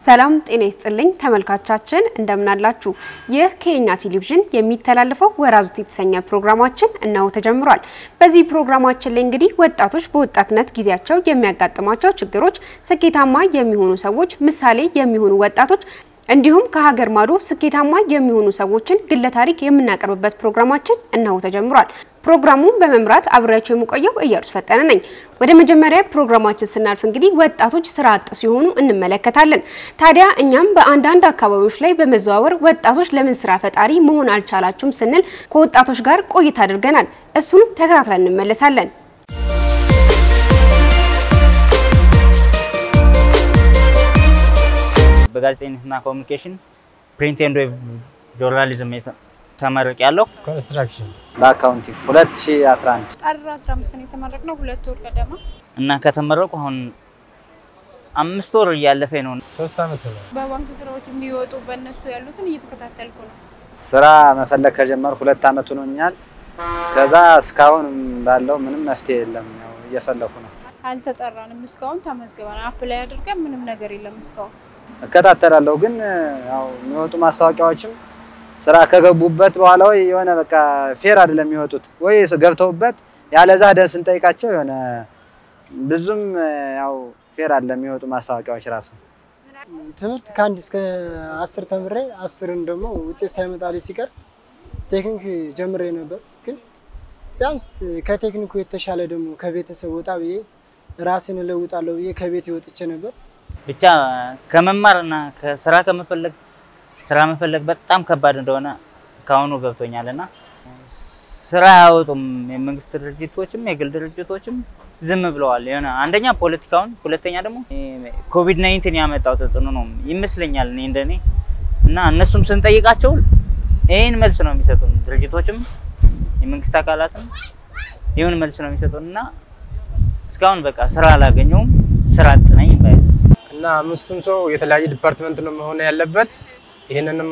ሰላም ጤና ይስጥልኝ ተመልካቻችን እንደምናላችሁ። ይህ ከኛ ቴሌቪዥን የሚተላለፈው ወራዙት የተሰኘ ፕሮግራማችን እነሆ ተጀምሯል። በዚህ ፕሮግራማችን ላይ እንግዲህ ወጣቶች በወጣትነት ጊዜያቸው የሚያጋጥሟቸው ችግሮች፣ ስኬታማ የሚሆኑ ሰዎች፣ ምሳሌ የሚሆኑ ወጣቶች እንዲሁም ከሀገር ማዶ ስኬታማ የሚሆኑ ሰዎችን ግለ ታሪክ የምናቀርብበት ፕሮግራማችን እነሆ ተጀምሯል። ፕሮግራሙን በመምራት አብሬያቸው የምቆየው እያሩስ ፈጠነ ነኝ። ወደ መጀመሪያ ፕሮግራማችን ስናልፍ እንግዲህ ወጣቶች ስራ አጥ ሲሆኑ እንመለከታለን። ታዲያ እኛም በአንዳንድ አካባቢዎች ላይ በመዘዋወር ወጣቶች ለምን ስራ ፈጣሪ መሆን አልቻላችሁም ስንል ከወጣቶች ጋር ቆይታ አድርገናል። እሱን ተከታትለን እንመለሳለን። በጋዜጠኝነትና ኮሚኒኬሽን ፕሪንት ኤንድ ዌብ ጆርናሊዝም ተመርቅ ያለው ኮንስትራክሽን በአካውንቲንግ 2011 ጥር 15 ነው የተመረቅነው። ሁለት ወር ገደማ እና ከተመረቁ አሁን አምስት ወር እያለፈኝ ነው። ሶስት አመት ነው። በባንክ ስራዎች የሚወጡ በእነሱ ያሉትን እየተከታተልኩ ነው። ስራ መፈለግ ከጀመር ሁለት አመት ሆኖኛል። ከዛ እስካሁን ባለው ምንም መፍትሄ የለም። ያው እየፈለኩ ነው። አልተጠራንም እስካሁን። ተመዝግበን አፕላይ አድርገን ምንም ነገር የለም እስካሁን። እከታተላለሁ ግን ያው የሚወጡ ማስታወቂያዎችም ስራ ከገቡበት በኋላ ወይ የሆነ በቃ ፌር አይደለም የሚወጡት ወይ ገብተውበት ያለዛ ደን ስንጠይቃቸው የሆነ ብዙም ያው ፌር አይደለም የሚወጡ ማስታወቂያዎች ራሱ ትምህርት ከአንድ እስከ አስር ተምሬ አስርን ደግሞ ውጤት ሳይመጣልኝ ሲቀር ቴክኒክ ጀምሬ ነበር። ግን ቢያንስ ከቴክኒኩ የተሻለ ደግሞ ከቤተሰብ ወጣ ብዬ ራሴን እለውጣለሁ ብዬ ከቤት ወጥቼ ነበር። ብቻ ከመማርና ከስራ ከመፈለግ ስራ መፈለግ በጣም ከባድ እንደሆነ ከአሁኑ ገብቶኛል እና ስራ አያወጡም። የመንግስት ድርጅቶችም የግል ድርጅቶችም ዝም ብለዋል። የሆነ አንደኛ ፖለቲካውን፣ ሁለተኛ ደግሞ ኮቪድ ናይንቲን ያመጣው ተጽዕኖ ነው ይመስለኛል እኔ እንደኔ እና እነሱም ስንጠይቃቸው ይህን መልስ ነው የሚሰጡን። ድርጅቶችም የመንግስት አካላትም ይሁን መልስ ነው የሚሰጡን እና እስካሁን በቃ ስራ አላገኘውም። ስራ አጥ ነኝ ባይ እና አምስቱም ሰው የተለያየ ዲፓርትመንት ነው መሆን ያለበት። ይህንንም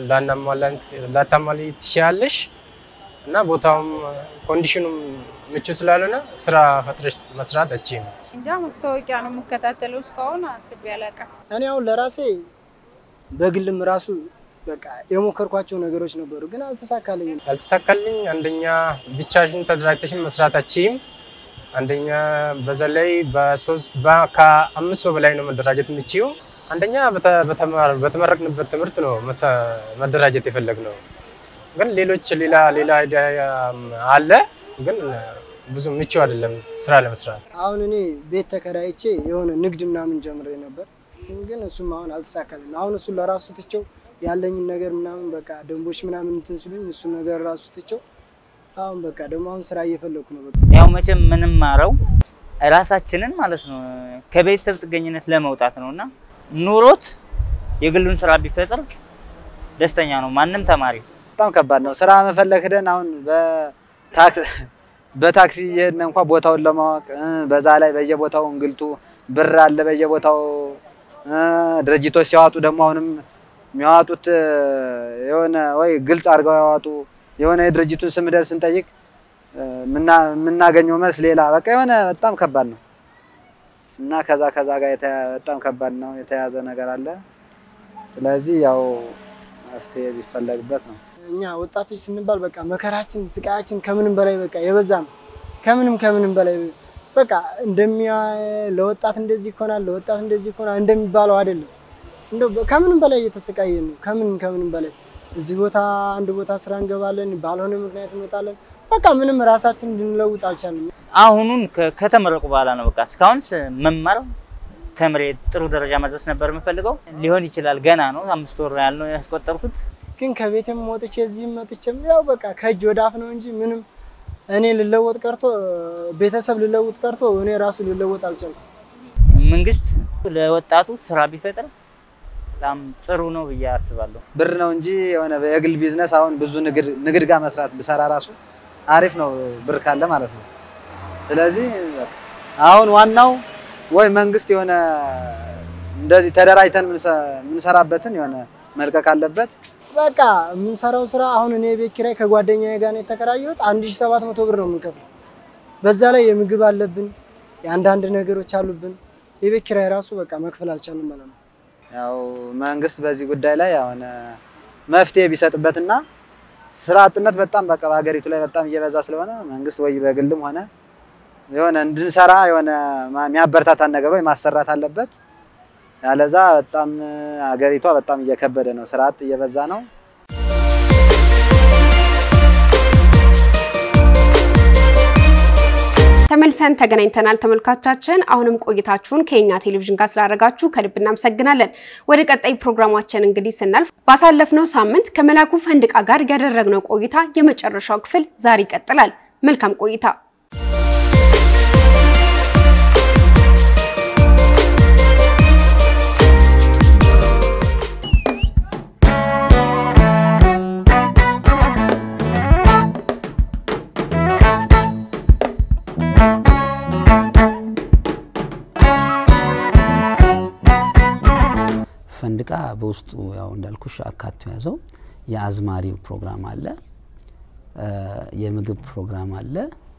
ላታሟሊ ትችያለሽ እና ቦታውም ኮንዲሽኑም ምቹ ስላልሆነ ስራ ፈጥረሽ መስራት አችም እንጃ ማስታወቂያ ነው የምከታተለው። እስካሁን አስቤ አላውቅም። እኔ አሁን ለራሴ በግልም ራሱ በቃ የሞከርኳቸው ነገሮች ነበሩ፣ ግን አልተሳካልኝም። ያልተሳካልኝ አንደኛ ብቻሽን ተደራጅተሽን መስራት አችም አንደኛ በዛ ላይ በሶስት ከአምስት ሰው በላይ ነው መደራጀት የምችው። አንደኛ በተመረቅንበት ትምህርት ነው መደራጀት የፈለግነው፣ ግን ሌሎች ሌላ ሌላ አይዲያ አለ፣ ግን ብዙ ምቹ አይደለም ስራ ለመስራት። አሁን እኔ ቤት ተከራይቼ የሆነ ንግድ ምናምን ጀምሬ ነበር፣ ግን እሱም አሁን አልተሳካልኝ። አሁን እሱን ለራሱ ትቼው ያለኝን ነገር ምናምን በቃ ደንቦች ምናምን እንትን ስሉኝ እሱ ነገር ራሱ ትቼው አሁን በቃ ደግሞ አሁን ስራ እየፈለኩ ነው። በቃ ያው መቼም የምንማረው ራሳችንን ማለት ነው ከቤተሰብ ጥገኝነት ለመውጣት ነው እና ኑሮት የግሉን ስራ ቢፈጥር ደስተኛ ነው ማንም ተማሪ። በጣም ከባድ ነው ስራ መፈለግ ሄደን አሁን በታክሲ እየሄድን እንኳ ቦታውን ለማወቅ በዛ ላይ በየቦታው እንግልቱ ብር አለ በየቦታው ድርጅቶች ሲያዋጡ ደግሞ አሁንም የሚያዋጡት የሆነ ወይ ግልጽ አድርገው ያዋጡ የሆነ የድርጅቱን ስም ደር ስንጠይቅ የምናገኘው መልስ ሌላ በቃ የሆነ በጣም ከባድ ነው እና ከዛ ከዛ ጋር በጣም ከባድ ነው የተያዘ ነገር አለ። ስለዚህ ያው መፍትሄ ቢፈለግበት ነው። እኛ ወጣቶች ስንባል በቃ መከራችን ስቃያችን ከምንም በላይ በቃ የበዛ ነው። ከምንም ከምንም በላይ በቃ እንደሚያ ለወጣት እንደዚህ ይሆናል ለወጣት እንደዚህ ይሆናል እንደሚባለው አይደለም። እንደው ከምንም በላይ እየተሰቃየን ነው። ከምንም ከምንም በላይ እዚህ ቦታ አንድ ቦታ ስራ እንገባለን፣ ባልሆነ ምክንያት እንወጣለን። በቃ ምንም ራሳችን እንድንለውጥ አልቻልንም። አሁኑን ከተመረቁ በኋላ ነው በቃ እስካሁን መማር ተምሬ ጥሩ ደረጃ መድረስ ነበር የምፈልገው። ሊሆን ይችላል ገና ነው፣ አምስት ወር ያህል ነው ያስቆጠርኩት። ግን ከቤትም ወጥቼ እዚህም መጥቼም ያው በቃ ከእጅ ወደ አፍ ነው እንጂ ምንም እኔ ልለወጥ ቀርቶ ቤተሰብ ልለውጥ ቀርቶ እኔ ራሱ ልለወጥ አልቻልኩም። መንግስት ለወጣቱ ስራ ቢፈጥር በጣም ጥሩ ነው ብዬ አስባለሁ። ብር ነው እንጂ የሆነ የግል ቢዝነስ አሁን ብዙ ንግድ ጋር መስራት ብሰራ ራሱ አሪፍ ነው ብር ካለ ማለት ነው። ስለዚህ አሁን ዋናው ወይ መንግስት የሆነ እንደዚህ ተደራጅተን የምንሰራበትን የሆነ መልቀቅ አለበት። በቃ የምንሰራው ስራ አሁን እኔ የቤት ኪራይ ከጓደኛዬ ጋር ነው የተከራየሁት። አንድ ሺህ ሰባት መቶ ብር ነው የምንከፍለው። በዛ ላይ የምግብ አለብን፣ የአንዳንድ ነገሮች አሉብን። የቤት ኪራይ ራሱ በቃ መክፈል አልቻልንም ማለት ነው። ያው መንግስት በዚህ ጉዳይ ላይ አሁን መፍትሄ ቢሰጥበትና ስራ አጥነት በጣም በቃ በሀገሪቱ ላይ በጣም እየበዛ ስለሆነ መንግስት ወይ በግልም ሆነ የሆነ እንድንሰራ የሆነ ማ- የሚያበረታታን ነገር ወይ ማሰራት አለበት። ያለዛ በጣም ሀገሪቷ በጣም እየከበደ ነው፣ ስራ አጥ እየበዛ ነው። ተመልሰን ተገናኝተናል ተመልካቻችን። አሁንም ቆይታችሁን ከኛ ቴሌቪዥን ጋር ስላደረጋችሁ ከልብ እናመሰግናለን። ወደ ቀጣይ ፕሮግራማችን እንግዲህ ስናልፍ ባሳለፍነው ሳምንት ከመላኩ ፈንድቃ ጋር ያደረግነው ቆይታ የመጨረሻው ክፍል ዛሬ ይቀጥላል። መልካም ቆይታ። ፈንድቃ በውስጡ ያው እንዳልኩሽ አካቶ ያዘው የአዝማሪው ፕሮግራም አለ፣ እ የምግብ ፕሮግራም አለ፣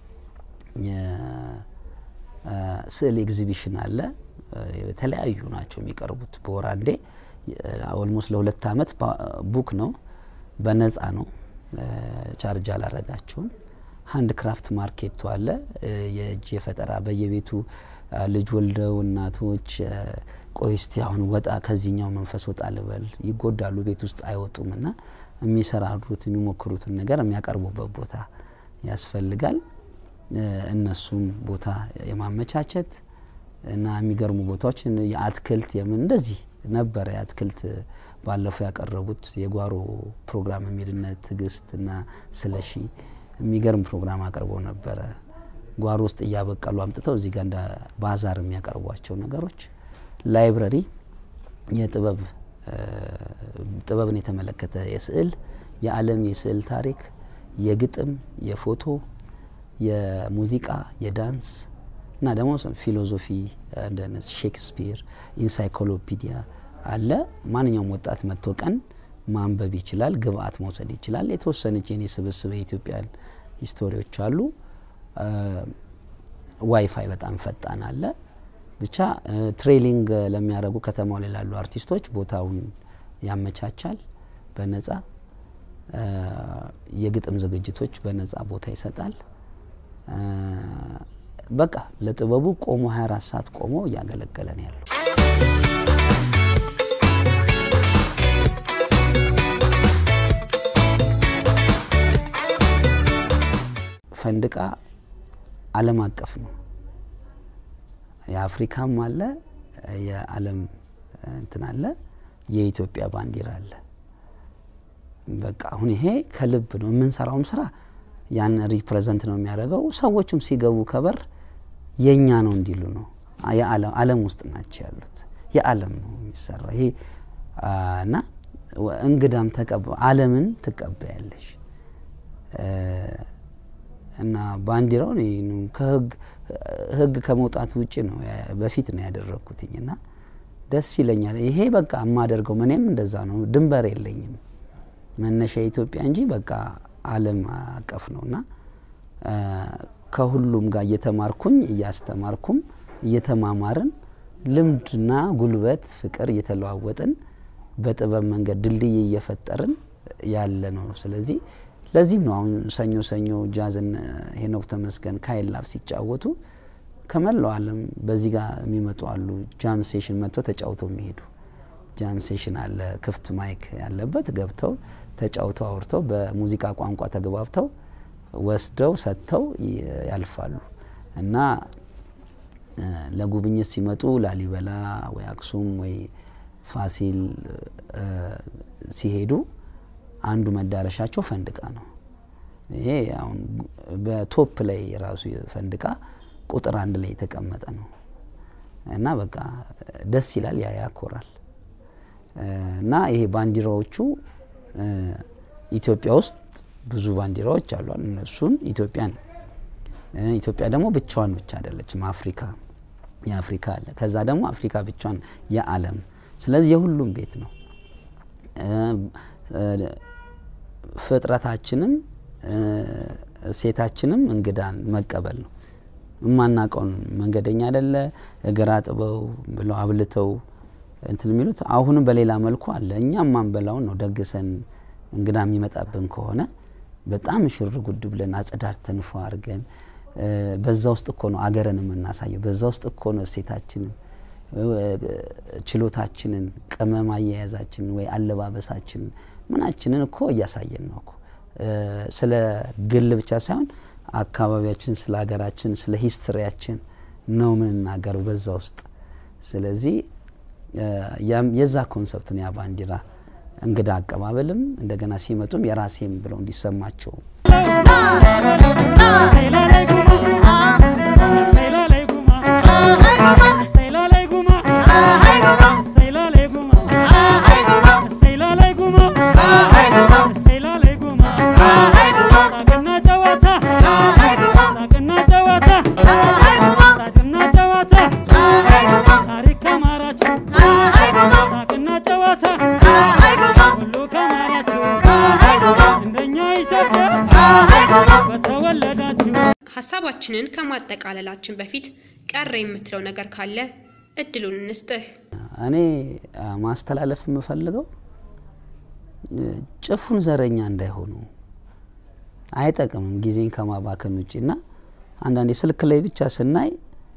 የስዕል ኤግዚቢሽን አለ። እ የተለያዩ ናቸው የሚቀርቡት በወር አንዴ። ኦልሞስት ለሁለት አመት ባ- ቡክ ነው፣ በነፃ ነው፣ እ ቻርጅ አላረጋቸውም። ሀንድ ክራፍት ማርኬቱ አለ፣ እ የእጅ የፈጠራ በየቤቱ እ ልጅ ወልደው እናቶች እ ቆይ እስቲ አሁን ወጣ ከዚህኛው መንፈስ ወጣ ልበል ይጎዳሉ፣ ቤት ውስጥ አይወጡም እና የሚሰራሩት የሚሞክሩትን ነገር የሚያቀርቡበት ቦታ ያስፈልጋል። እ እነሱን ቦታ የማመቻቸት እና የሚገርሙ ቦታዎች የአትክልት የምን እንደዚህ ነበረ። የአትክልት ባለፈው ያቀረቡት የጓሮ ፕሮግራም የሚልነት ትዕግስት እና ስለሺ የሚገርም ፕሮግራም አቅርበው ነበረ። ጓሮ ውስጥ እያበቀሉ አምጥተው እዚህ ጋር እንደ ባዛር የሚያቀርቧቸው ነገሮች ላይብረሪ የጥበብ እ ጥበብን የተመለከተ የስዕል የዓለም የስዕል ታሪክ፣ የግጥም፣ የፎቶ፣ የሙዚቃ፣ የዳንስ እና ደግሞ ፊሎዞፊ እንደ ሼክስፒር ኢንሳይክሎፒዲያ አለ። ማንኛውም ወጣት መጥቶ ቀን ማንበብ ይችላል፣ ግብአት መውሰድ ይችላል። የተወሰነች የኔ ስብስብ የኢትዮጵያን ሂስቶሪዎች አሉ። እ ዋይፋይ በጣም ፈጣን አለ። ብቻ እ ትሬሊንግ ለሚያደርጉ ከተማው ላይ ላሉ አርቲስቶች ቦታውን ያመቻቻል በነጻ እ የግጥም ዝግጅቶች በነጻ ቦታ ይሰጣል። እ በቃ ለጥበቡ ቆሞ 24 ሰዓት ቆሞ እያገለገለ ነው ያለው። ፈንድቃ ዓለም አቀፍ ነው። የአፍሪካም አለ፣ የዓለም እንትን አለ፣ የኢትዮጵያ ባንዲራ አለ። በቃ አሁን ይሄ ከልብ ነው የምንሰራውም ስራ ያን ሪፕሬዘንት ነው የሚያደርገው። ሰዎችም ሲገቡ ከበር የኛ ነው እንዲሉ ነው። የዓለም ዓለም ውስጥ ናቸው ያሉት። የዓለም ነው የሚሰራ ይሄ አ፣ እና ወ- እንግዳም ተቀብ ዓለምን ትቀበያለሽ እ፣ እና ባንዲራው እኔ ነው ከህግ ህግ ከመውጣት ውጭ ነው ያ- በፊት ነው ያደረግኩትኝ እና ደስ ይለኛል። ይሄ በቃ የማደርገው እኔም እንደዛ ነው። ድንበር የለኝም መነሻ ኢትዮጵያ እንጂ በቃ ዓለም አቀፍ ነው እና እ፣ ከሁሉም ጋር እየተማርኩኝ እያስተማርኩም እየተማማርን ልምድና ጉልበት ፍቅር እየተለዋወጥን በጥበብ መንገድ ድልድይ እየፈጠርን ያለ ነው። ስለዚህ ለዚህም ነው አሁን ሰኞ ሰኞ ጃዝን ሄኖክ ተመስገን ካይላብ ሲጫወቱ ከመላው ዓለም በዚህ ጋር የሚመጡ አሉ። ጃም ሴሽን መጥተው ተጫውተው የሚሄዱ ጃም ሴሽን አለ፣ ክፍት ማይክ ያለበት ገብተው ተጫውተው አውርተው በሙዚቃ ቋንቋ ተግባብተው ወስደው ሰጥተው ይ- ያልፋሉ እና እ፣ ለጉብኝት ሲመጡ ላሊበላ ወይ አክሱም ወይ ፋሲል እ፣ ሲሄዱ አንዱ መዳረሻቸው ፈንድቃ ነው። ይሄ አሁን በቶፕ ላይ ራሱ ፈንድቃ ቁጥር አንድ ላይ የተቀመጠ ነው እና በቃ ደስ ይላል፣ ያ ያኮራል። እ፣ እና ይሄ ባንዲራዎቹ እ፣ ኢትዮጵያ ውስጥ ብዙ ባንዲራዎች አሉ። እነሱን ኢትዮጵያን እ፣ ኢትዮጵያ ደግሞ ብቻዋን ብቻ አይደለችም። አፍሪካ የአፍሪካ አለ። ከዛ ደግሞ አፍሪካ ብቻዋን የዓለም ስለዚህ የሁሉም ቤት ነው። እ፣ እ፣ ፍጥረታችንም እ፣ እሴታችንም እንግዳን መቀበል ነው። የማናውቀውን መንገደኛ አይደለ እግር አጥበው ብለው አብልተው እንትን የሚሉት አሁንም በሌላ መልኩ አለ። እኛም ማንበላውን ነው ደግሰን እንግዳ የሚመጣብን ከሆነ በጣም ሽር ጉድ ብለን አጸዳድተን ፏ አድርገን በዛ ውስጥ እኮ ነው አገርን የምናሳየው። በዛ ውስጥ እኮ ነው እሴታችንን፣ ችሎታችንን፣ ቅመም አያያዛችንን ወይ አለባበሳችንን ምናችንን እኮ እያሳየን ነው እኮ ስለ ግል ብቻ ሳይሆን አካባቢያችን፣ ስለ ሀገራችን፣ ስለ ሂስትሪያችን ነው የምንናገረው በዛ ውስጥ። ስለዚህ የዛ ኮንሰፕት ነው ያ ባንዲራ እንግዳ አቀባበልም እንደገና ሲመጡም የራሴም ብለው እንዲሰማቸው ሀሳባችንን ከማጠቃለላችን በፊት ቀረ የምትለው ነገር ካለ እድሉን እንስጥህ። እኔ ማስተላለፍ የምፈልገው ጭፉን ዘረኛ እንዳይሆኑ አይጠቅምም፣ ጊዜን ከማባከን ውጭ እና አንዳንዴ ስልክ ላይ ብቻ ስናይ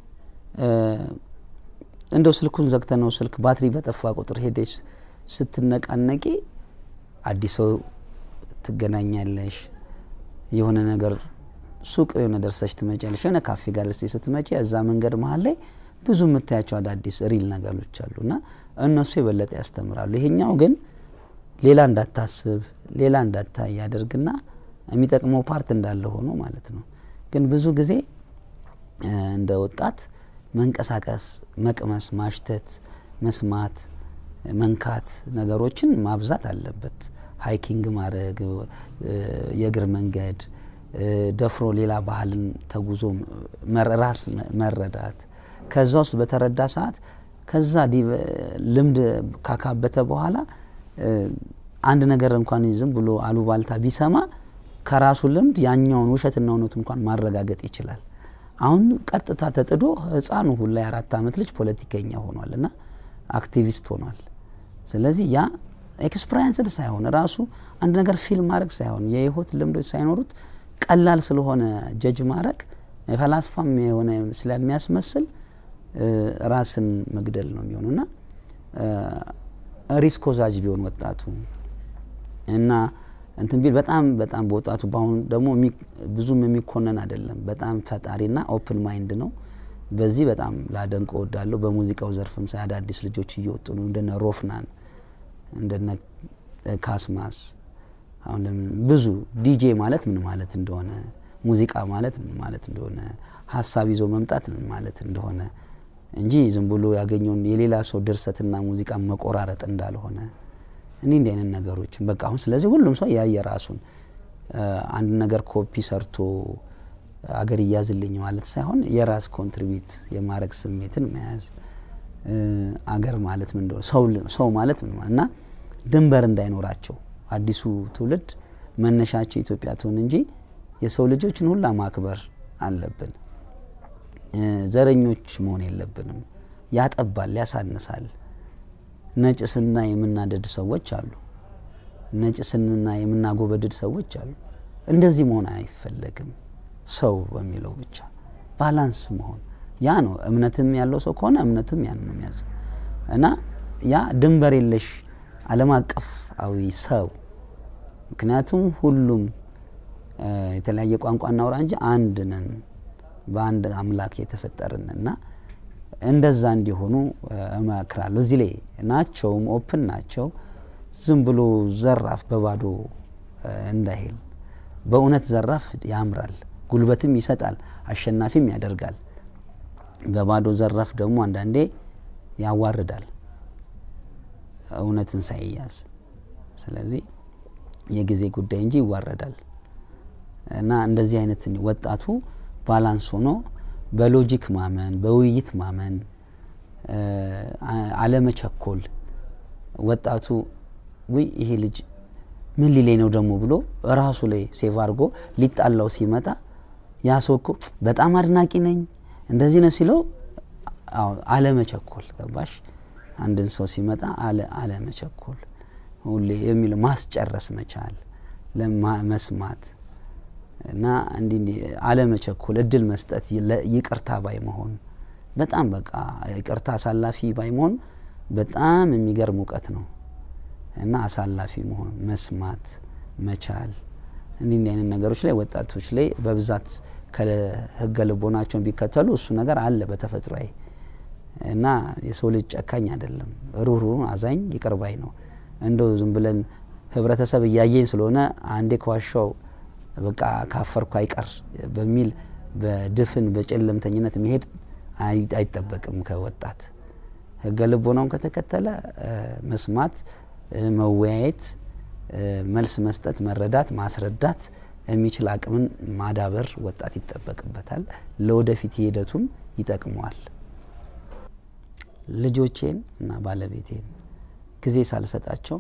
እንደው ስልኩን ዘግተ ነው ስልክ ባትሪ በጠፋ ቁጥር ሄደች ስትነቃነቂ አዲስ ሰው ትገናኛለሽ። የሆነ ነገር ሱቅ የሆነ ደርሰሽ ትመጫለሽ። የሆነ ካፌ ጋር ስ ስትመጪ እዛ መንገድ መሀል ላይ ብዙ የምታያቸው አዳዲስ ሪል ነገሮች አሉ እና እነሱ የበለጠ ያስተምራሉ። ይሄኛው ግን ሌላ እንዳታስብ ሌላ እንዳታይ ያደርግና የሚጠቅመው ፓርት እንዳለ ሆኖ ማለት ነው። ግን ብዙ ጊዜ እንደ ወጣት መንቀሳቀስ፣ መቅመስ፣ ማሽተት፣ መስማት፣ መንካት ነገሮችን ማብዛት አለበት። ሃይኪንግ ማድረግ፣ የእግር መንገድ ደፍሮ ሌላ ባህልን ተጉዞ ራስ መረዳት ከዛ ውስጥ በተረዳ ሰዓት ከዛ ልምድ ካካበተ በኋላ አንድ ነገር እንኳን ዝም ብሎ አሉባልታ ቢሰማ ከራሱ ልምድ ያኛውን ውሸትና እውነቱ እንኳን ማረጋገጥ ይችላል። አሁን ቀጥታ ተጥዶ ህፃኑ ሁላ የአራት ዓመት ልጅ ፖለቲከኛ ሆኗል እና አክቲቪስት ሆኗል። ስለዚህ ያ ኤክስፐሪንስድ ሳይሆን ራሱ አንድ ነገር ፊልም ማድረግ ሳይሆን የህይወት ልምዶች ሳይኖሩት ቀላል ስለሆነ ጀጅ ማድረግ ፈላስፋም የሆነ ስለሚያስመስል ራስን መግደል ነው የሚሆነው እና ሪስክ ወዛጅ ቢሆን ወጣቱ እና እንትን ቢል በጣም በጣም በወጣቱ በአሁኑ ደግሞ ብዙም የሚኮነን አይደለም። በጣም ፈጣሪና ኦፕን ማይንድ ነው። በዚህ በጣም ላደንቅ እወዳለሁ። በሙዚቃው ዘርፍም ሳይ አዳዲስ ልጆች እየወጡ ነው። እንደነ ሮፍናን እንደነ ካስማስ አሁን ለምን ብዙ ዲጄ ማለት ምን ማለት እንደሆነ ሙዚቃ ማለት ምን ማለት እንደሆነ ሀሳብ ይዞ መምጣት ምን ማለት እንደሆነ እንጂ ዝም ብሎ ያገኘውን የሌላ ሰው ድርሰትና ሙዚቃ መቆራረጥ እንዳልሆነ እኔ እንዲህ አይነት ነገሮችን በቃ አሁን ስለዚህ ሁሉም ሰው ያየ ራሱን አንድ ነገር ኮፒ ሰርቶ አገር እያዝልኝ ማለት ሳይሆን የራስ ኮንትሪቢዩት የማድረግ ስሜትን መያዝ አገር ማለት ምን እንደሆነ ሰው ማለት ምን ማለት እና ድንበር እንዳይኖራቸው አዲሱ ትውልድ መነሻቸው ኢትዮጵያ ትሆን እንጂ የሰው ልጆችን ሁላ ማክበር አለብን። ዘረኞች መሆን የለብንም። ያጠባል፣ ያሳንሳል። ነጭ ስና የምናደድ ሰዎች አሉ። ነጭ ስንና የምናጎበድድ ሰዎች አሉ። እንደዚህ መሆን አይፈለግም። ሰው በሚለው ብቻ ባላንስ መሆን ያ ነው። እምነትም ያለው ሰው ከሆነ እምነትም ያን ነው የሚያዘው እና ያ ድንበር የለሽ ዓለም አቀፋዊ ሰው ምክንያቱም ሁሉም የተለያየ ቋንቋ እናውራ እንጂ አንድ ነን፣ በአንድ አምላክ የተፈጠርን እና እንደዛ እንዲሆኑ እመክራለሁ። እዚህ ላይ ናቸውም ኦፕን ናቸው። ዝም ብሎ ዘራፍ በባዶ እንዳይሄድ በእውነት ዘራፍ ያምራል፣ ጉልበትም ይሰጣል፣ አሸናፊም ያደርጋል። በባዶ ዘራፍ ደግሞ አንዳንዴ ያዋርዳል እውነትን ሳይያዝ። ስለዚህ የጊዜ ጉዳይ እንጂ ይዋረዳል እና እንደዚህ አይነት ወጣቱ ባላንስ ሆኖ በሎጂክ ማመን፣ በውይይት ማመን፣ አለመቸኮል ወጣቱ ውይ ይሄ ልጅ ምን ሊለኝ ነው ደግሞ ብሎ ራሱ ላይ ሴቭ አድርጎ ሊጣላው ሲመጣ ያ ሰው እኮ በጣም አድናቂ ነኝ እንደዚህ ነው ሲለው አለመቸኮል ገባሽ? አንድን ሰው ሲመጣ አለ አለመቸኮል ሁሌ የሚል ማስጨረስ መቻል መስማት እና እንዲህ አለመቸኮል፣ እድል መስጠት፣ ይቅርታ ባይ መሆን በጣም በቃ ይቅርታ አሳላፊ ባይ መሆን በጣም የሚገርም እውቀት ነው እና አሳላፊ መሆን መስማት መቻል እንዲህ እንዲህ አይነት ነገሮች ላይ ወጣቶች ላይ በብዛት ከህገ ልቦናቸውን ቢከተሉ እሱ ነገር አለ በተፈጥሯዊ እና የሰው ልጅ ጨካኝ አይደለም። ሩህሩህ፣ አዛኝ፣ ይቅር ባይ ነው። እንደው ዝም ብለን ህብረተሰብ እያየኝ ስለሆነ አንዴ ከዋሻው በቃ ካፈርኩ አይቀር በሚል በድፍን በጨለምተኝነት መሄድ አይጠበቅም ከወጣት። ህገ ልቦናውን ከተከተለ መስማት፣ መወያየት፣ መልስ መስጠት፣ መረዳት፣ ማስረዳት የሚችል አቅምን ማዳበር ወጣት ይጠበቅበታል። ለወደፊት ሂደቱም ይጠቅመዋል። ልጆቼን እና ባለቤቴን ጊዜ ሳልሰጣቸው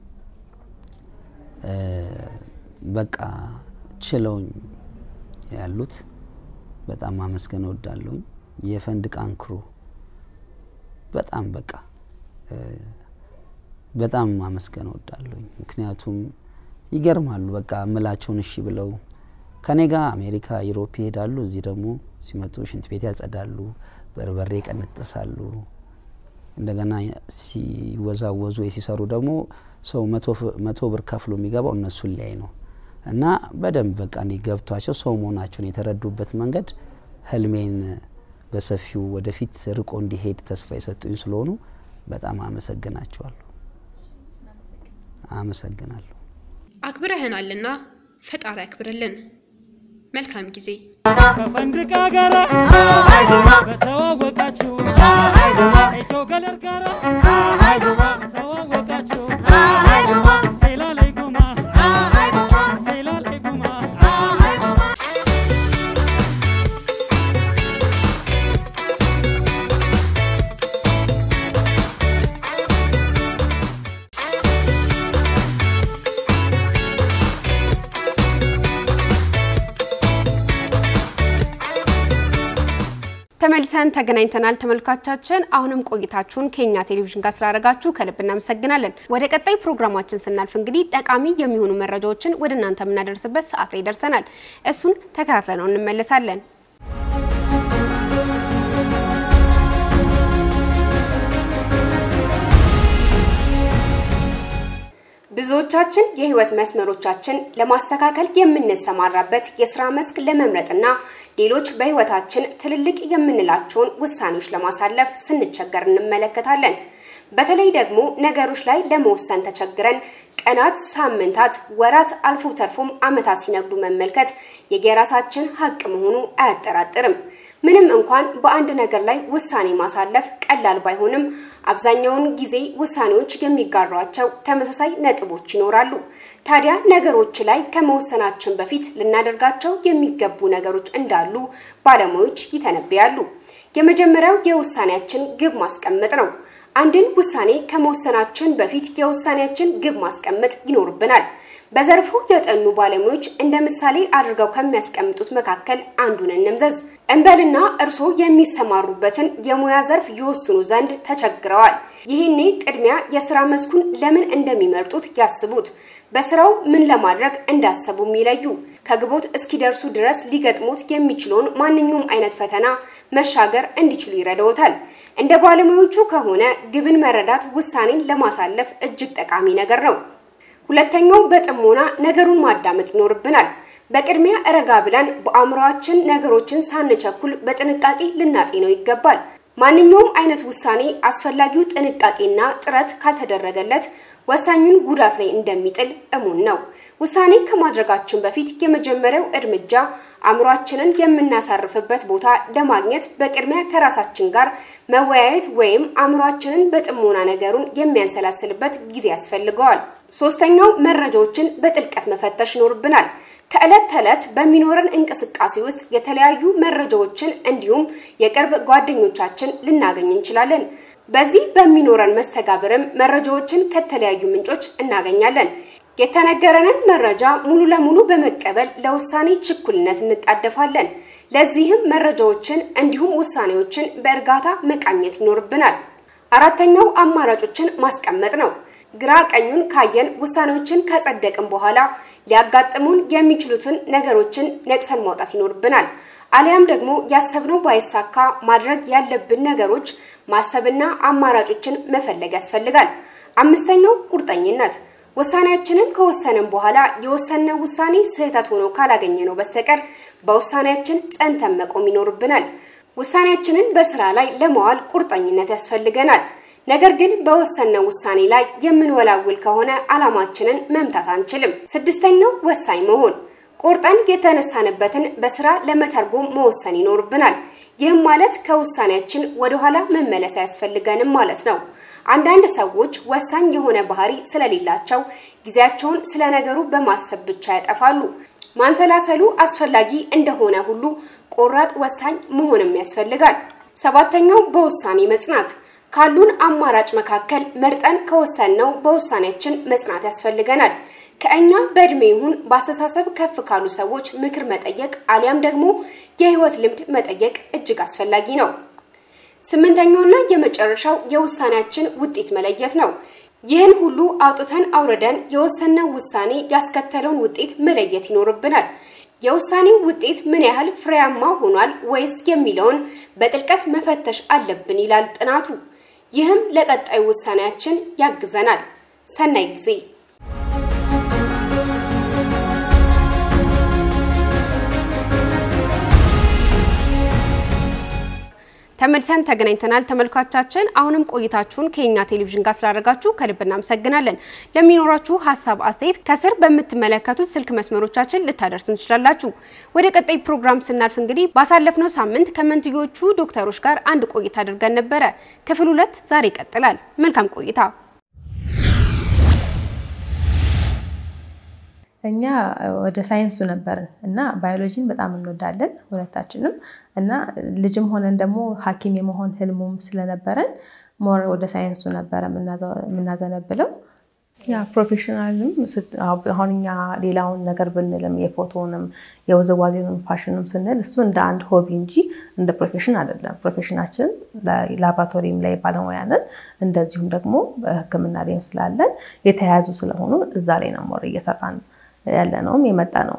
በቃ ችለውኝ ያሉት በጣም ማመስገን እወዳለሁኝ። የፈንድቃን ክሩ በጣም በቃ በጣም ማመስገን እወዳለሁኝ። ምክንያቱም ይገርማሉ። በቃ እምላቸውን እሺ ብለው ከኔ ጋር አሜሪካ፣ ዩሮፕ ይሄዳሉ። እዚህ ደግሞ ሲመጡ ሽንት ቤት ያጸዳሉ፣ በርበሬ ይቀነጥሳሉ። እንደገና ሲወዛወዙ ሲሰሩ ደግሞ ሰው መቶ ብር ከፍሎ የሚገባው እነሱን ሊያይ ነው እና በደንብ በቃ እንዲ ገብቷቸው ሰው መሆናቸውን የተረዱበት መንገድ ህልሜን በሰፊው ወደፊት ርቆ እንዲሄድ ተስፋ የሰጡኝ ስለሆኑ በጣም አመሰግናቸዋለሁ። አመሰግናለሁ። አክብረህናልና ፈጣሪ ያክብርልን። መልካም ጊዜ። ከፈንድቃ ጋራ በተዋወቃችሁ ኢትዮ ገለር ጋራ ተዋወቃችሁ ሴላ ላይ ጉማ ሴላ ላይ ጉማ ተመልሰን ተገናኝተናል ተመልካቻችን። አሁንም ቆይታችሁን ከኛ ቴሌቪዥን ጋር ስላደረጋችሁ ከልብ እናመሰግናለን። ወደ ቀጣይ ፕሮግራማችን ስናልፍ እንግዲህ ጠቃሚ የሚሆኑ መረጃዎችን ወደ እናንተ የምናደርስበት ሰዓት ላይ ደርሰናል። እሱን ተከታትለነው እንመለሳለን። ብዙዎቻችን የህይወት መስመሮቻችን ለማስተካከል የምንሰማራበት የስራ መስክ ለመምረጥና ሌሎች በህይወታችን ትልልቅ የምንላቸውን ውሳኔዎች ለማሳለፍ ስንቸገር እንመለከታለን። በተለይ ደግሞ ነገሮች ላይ ለመወሰን ተቸግረን ቀናት፣ ሳምንታት፣ ወራት አልፎ ተርፎም አመታት ሲነግዱ መመልከት የየራሳችን ሀቅ መሆኑ አያጠራጥርም። ምንም እንኳን በአንድ ነገር ላይ ውሳኔ ማሳለፍ ቀላል ባይሆንም አብዛኛውን ጊዜ ውሳኔዎች የሚጋሯቸው ተመሳሳይ ነጥቦች ይኖራሉ። ታዲያ ነገሮች ላይ ከመወሰናችን በፊት ልናደርጋቸው የሚገቡ ነገሮች እንዳሉ ባለሙያዎች ይተነብያሉ። የመጀመሪያው የውሳኔያችን ግብ ማስቀመጥ ነው። አንድን ውሳኔ ከመወሰናችን በፊት የውሳኔያችን ግብ ማስቀመጥ ይኖርብናል። በዘርፉ የጠኑ ባለሙያዎች እንደ ምሳሌ አድርገው ከሚያስቀምጡት መካከል አንዱን እንምዘዝ። እንበልና እርስዎ የሚሰማሩበትን የሙያ ዘርፍ ይወስኑ ዘንድ ተቸግረዋል። ይህኔ ቅድሚያ የስራ መስኩን ለምን እንደሚመርጡት ያስቡት። በስራው ምን ለማድረግ እንዳሰቡም ይለዩ። ከግቦት እስኪደርሱ ድረስ ሊገጥሙት የሚችለውን ማንኛውም አይነት ፈተና መሻገር እንዲችሉ ይረዳዎታል። እንደ ባለሙያዎቹ ከሆነ ግብን መረዳት ውሳኔን ለማሳለፍ እጅግ ጠቃሚ ነገር ነው። ሁለተኛው በጥሞና ነገሩን ማዳመጥ ይኖርብናል። በቅድሚያ ረጋ ብለን በአእምሯችን ነገሮችን ሳንቸኩል በጥንቃቄ ልናጤነው ይገባል። ማንኛውም አይነት ውሳኔ አስፈላጊው ጥንቃቄና ጥረት ካልተደረገለት ወሳኙን ጉዳት ላይ እንደሚጥል እሙን ነው። ውሳኔ ከማድረጋችን በፊት የመጀመሪያው እርምጃ አእምሯችንን የምናሳርፍበት ቦታ ለማግኘት በቅድሚያ ከራሳችን ጋር መወያየት ወይም አእምሯችንን በጥሞና ነገሩን የሚያንሰላስልበት ጊዜ ያስፈልገዋል። ሶስተኛው መረጃዎችን በጥልቀት መፈተሽ ይኖርብናል። ከዕለት ተዕለት በሚኖረን እንቅስቃሴ ውስጥ የተለያዩ መረጃዎችን እንዲሁም የቅርብ ጓደኞቻችን ልናገኝ እንችላለን። በዚህ በሚኖረን መስተጋብርም መረጃዎችን ከተለያዩ ምንጮች እናገኛለን። የተነገረንን መረጃ ሙሉ ለሙሉ በመቀበል ለውሳኔ ችኩልነት እንጣደፋለን። ለዚህም መረጃዎችን እንዲሁም ውሳኔዎችን በእርጋታ መቃኘት ይኖርብናል። አራተኛው አማራጮችን ማስቀመጥ ነው። ግራ ቀኙን ካየን ውሳኔዎችን ከጸደቅን በኋላ ሊያጋጥሙን የሚችሉትን ነገሮችን ነቅሰን ማውጣት ይኖርብናል። አሊያም ደግሞ ያሰብነው ባይሳካ ማድረግ ያለብን ነገሮች ማሰብና አማራጮችን መፈለግ ያስፈልጋል። አምስተኛው ቁርጠኝነት ውሳኔያችንን ከወሰንን በኋላ የወሰነው ውሳኔ ስህተት ሆኖ ካላገኘ ነው በስተቀር በውሳኔያችን ጸንተን መቆም ይኖርብናል። ውሳኔያችንን በስራ ላይ ለማዋል ቁርጠኝነት ያስፈልገናል። ነገር ግን በወሰነው ውሳኔ ላይ የምንወላውል ከሆነ አላማችንን መምታት አንችልም። ስድስተኛው ወሳኝ መሆን ቆርጠን የተነሳንበትን በስራ ለመተርጎም መወሰን ይኖርብናል። ይህም ማለት ከውሳኔያችን ወደኋላ መመለስ አያስፈልገንም ማለት ነው። አንዳንድ ሰዎች ወሳኝ የሆነ ባህሪ ስለሌላቸው ጊዜያቸውን ስለ ነገሩ በማሰብ ብቻ ያጠፋሉ። ማንሰላሰሉ አስፈላጊ እንደሆነ ሁሉ ቆራጥ ወሳኝ መሆንም ያስፈልጋል። ሰባተኛው በውሳኔ መጽናት ካሉን አማራጭ መካከል መርጠን ከወሰንነው በውሳኔያችን መጽናት ያስፈልገናል። ከእኛ በእድሜ ይሁን በአስተሳሰብ ከፍ ካሉ ሰዎች ምክር መጠየቅ አሊያም ደግሞ የህይወት ልምድ መጠየቅ እጅግ አስፈላጊ ነው። ስምንተኛውና የመጨረሻው የውሳኔያችን ውጤት መለየት ነው። ይህን ሁሉ አውጥተን አውርደን የወሰነው ውሳኔ ያስከተለውን ውጤት መለየት ይኖርብናል። የውሳኔው ውጤት ምን ያህል ፍሬያማ ሆኗል ወይስ የሚለውን በጥልቀት መፈተሽ አለብን ይላል ጥናቱ። ይህም ለቀጣዩ ውሳኔያችን ያግዘናል። ሰናይ ጊዜ። ተመልሰን ተገናኝተናል። ተመልካቻችን አሁንም ቆይታችሁን ከኛ ቴሌቪዥን ጋር ስላደረጋችሁ ከልብ እናመሰግናለን። ለሚኖራችሁ ሀሳብ፣ አስተያየት ከስር በምትመለከቱት ስልክ መስመሮቻችን ልታደርሱን ትችላላችሁ። ወደ ቀጣይ ፕሮግራም ስናልፍ እንግዲህ ባሳለፍነው ሳምንት ከመንትዮቹ ዶክተሮች ጋር አንድ ቆይታ አድርገን ነበረ። ክፍል ሁለት ዛሬ ይቀጥላል። መልካም ቆይታ። እኛ ወደ ሳይንሱ ነበርን እና ባዮሎጂን በጣም እንወዳለን ሁለታችንም እና ልጅም ሆነን ደግሞ ሐኪም የመሆን ህልሙም ስለነበረን ሞር ወደ ሳይንሱ ነበረ የምናዘነብለው። ያ ፕሮፌሽናልም አሁን እኛ ሌላውን ነገር ብንልም የፎቶንም የውዝዋዜንም ፋሽንም ስንል እሱ እንደ አንድ ሆቢ እንጂ እንደ ፕሮፌሽን አይደለም። ፕሮፌሽናችን ላቦራቶሪም ላይ ባለሙያ ነን። እንደዚሁም ደግሞ በሕክምና ላይም ስላለን የተያያዙ ስለሆኑ እዛ ላይ ነው ሞር እየሰራን ያለ ነውም የመጣ ነው።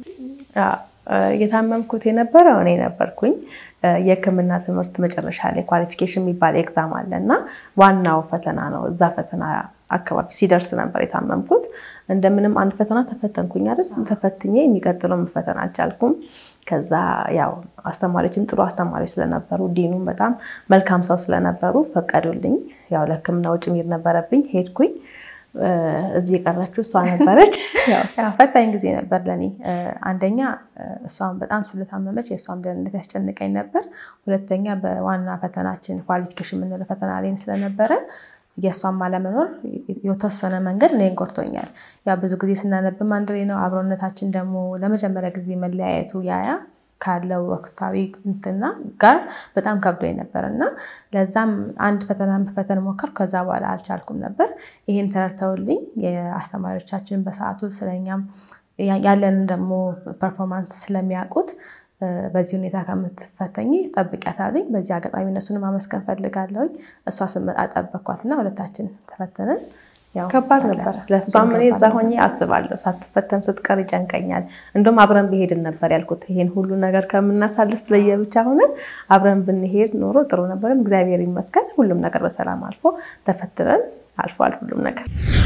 የታመምኩት የነበረው እኔ ነበርኩኝ። የህክምና ትምህርት መጨረሻ ላይ ኳሊፊኬሽን የሚባል ኤግዛም አለ እና ዋናው ፈተና ነው። እዛ ፈተና አካባቢ ሲደርስ ነበር የታመምኩት። እንደምንም አንድ ፈተና ተፈተንኩኝ አይደል? ተፈትኜ የሚቀጥለውን ፈተና አልቻልኩም። ከዛ ያው አስተማሪዎችም ጥሩ አስተማሪዎች ስለነበሩ ዲኑም በጣም መልካም ሰው ስለነበሩ ፈቀዱልኝ። ያው ለህክምና ውጭ መሄድ ነበረብኝ። ሄድኩኝ። እዚህ የቀረችው እሷ ነበረች። ፈታኝ ጊዜ ነበር ለእኔ። አንደኛ እሷም በጣም ስለታመመች የእሷም ደህንነት ያስጨንቀኝ ነበር። ሁለተኛ በዋና ፈተናችን ኳሊፊኬሽን የምንለው ፈተና ላይ ስለነበረ የእሷም አለመኖር የተወሰነ መንገድ እኔን ጎድቶኛል። ያ ብዙ ጊዜ ስናነብም አንድ ላይ ነው። አብሮነታችን ደግሞ ለመጀመሪያ ጊዜ መለያየቱ ያያ ካለው ወቅታዊ እንትና ጋር በጣም ከብዶኝ ነበር እና ለዛም አንድ ፈተና መፈተን ሞከር። ከዛ በኋላ አልቻልኩም ነበር። ይህን ተረድተውልኝ የአስተማሪዎቻችን በሰዓቱ ስለኛም ያለንን ደግሞ ፐርፎርማንስ ስለሚያውቁት በዚህ ሁኔታ ከምትፈተኝ ጠብቂያታለኝ። በዚህ አጋጣሚ እነሱን ማመስገን ፈልጋለሁኝ። እሷ ስመጣ ጠበኳትና ሁለታችን ተፈተንን። ከባድ ነበር። ለእሷም እኔ እዛ ሆኜ አስባለሁ። ሳትፈተን ስትቀር ይጨንቀኛል። እንደውም አብረን ብሄድን ነበር ያልኩት። ይሄን ሁሉ ነገር ከምናሳልፍ ለየብቻ ሆነን አብረን ብንሄድ ኖሮ ጥሩ ነበር። እግዚአብሔር ይመስገን ሁሉም ነገር በሰላም አልፎ ተፈትነን አልፏል ሁሉም ነገር።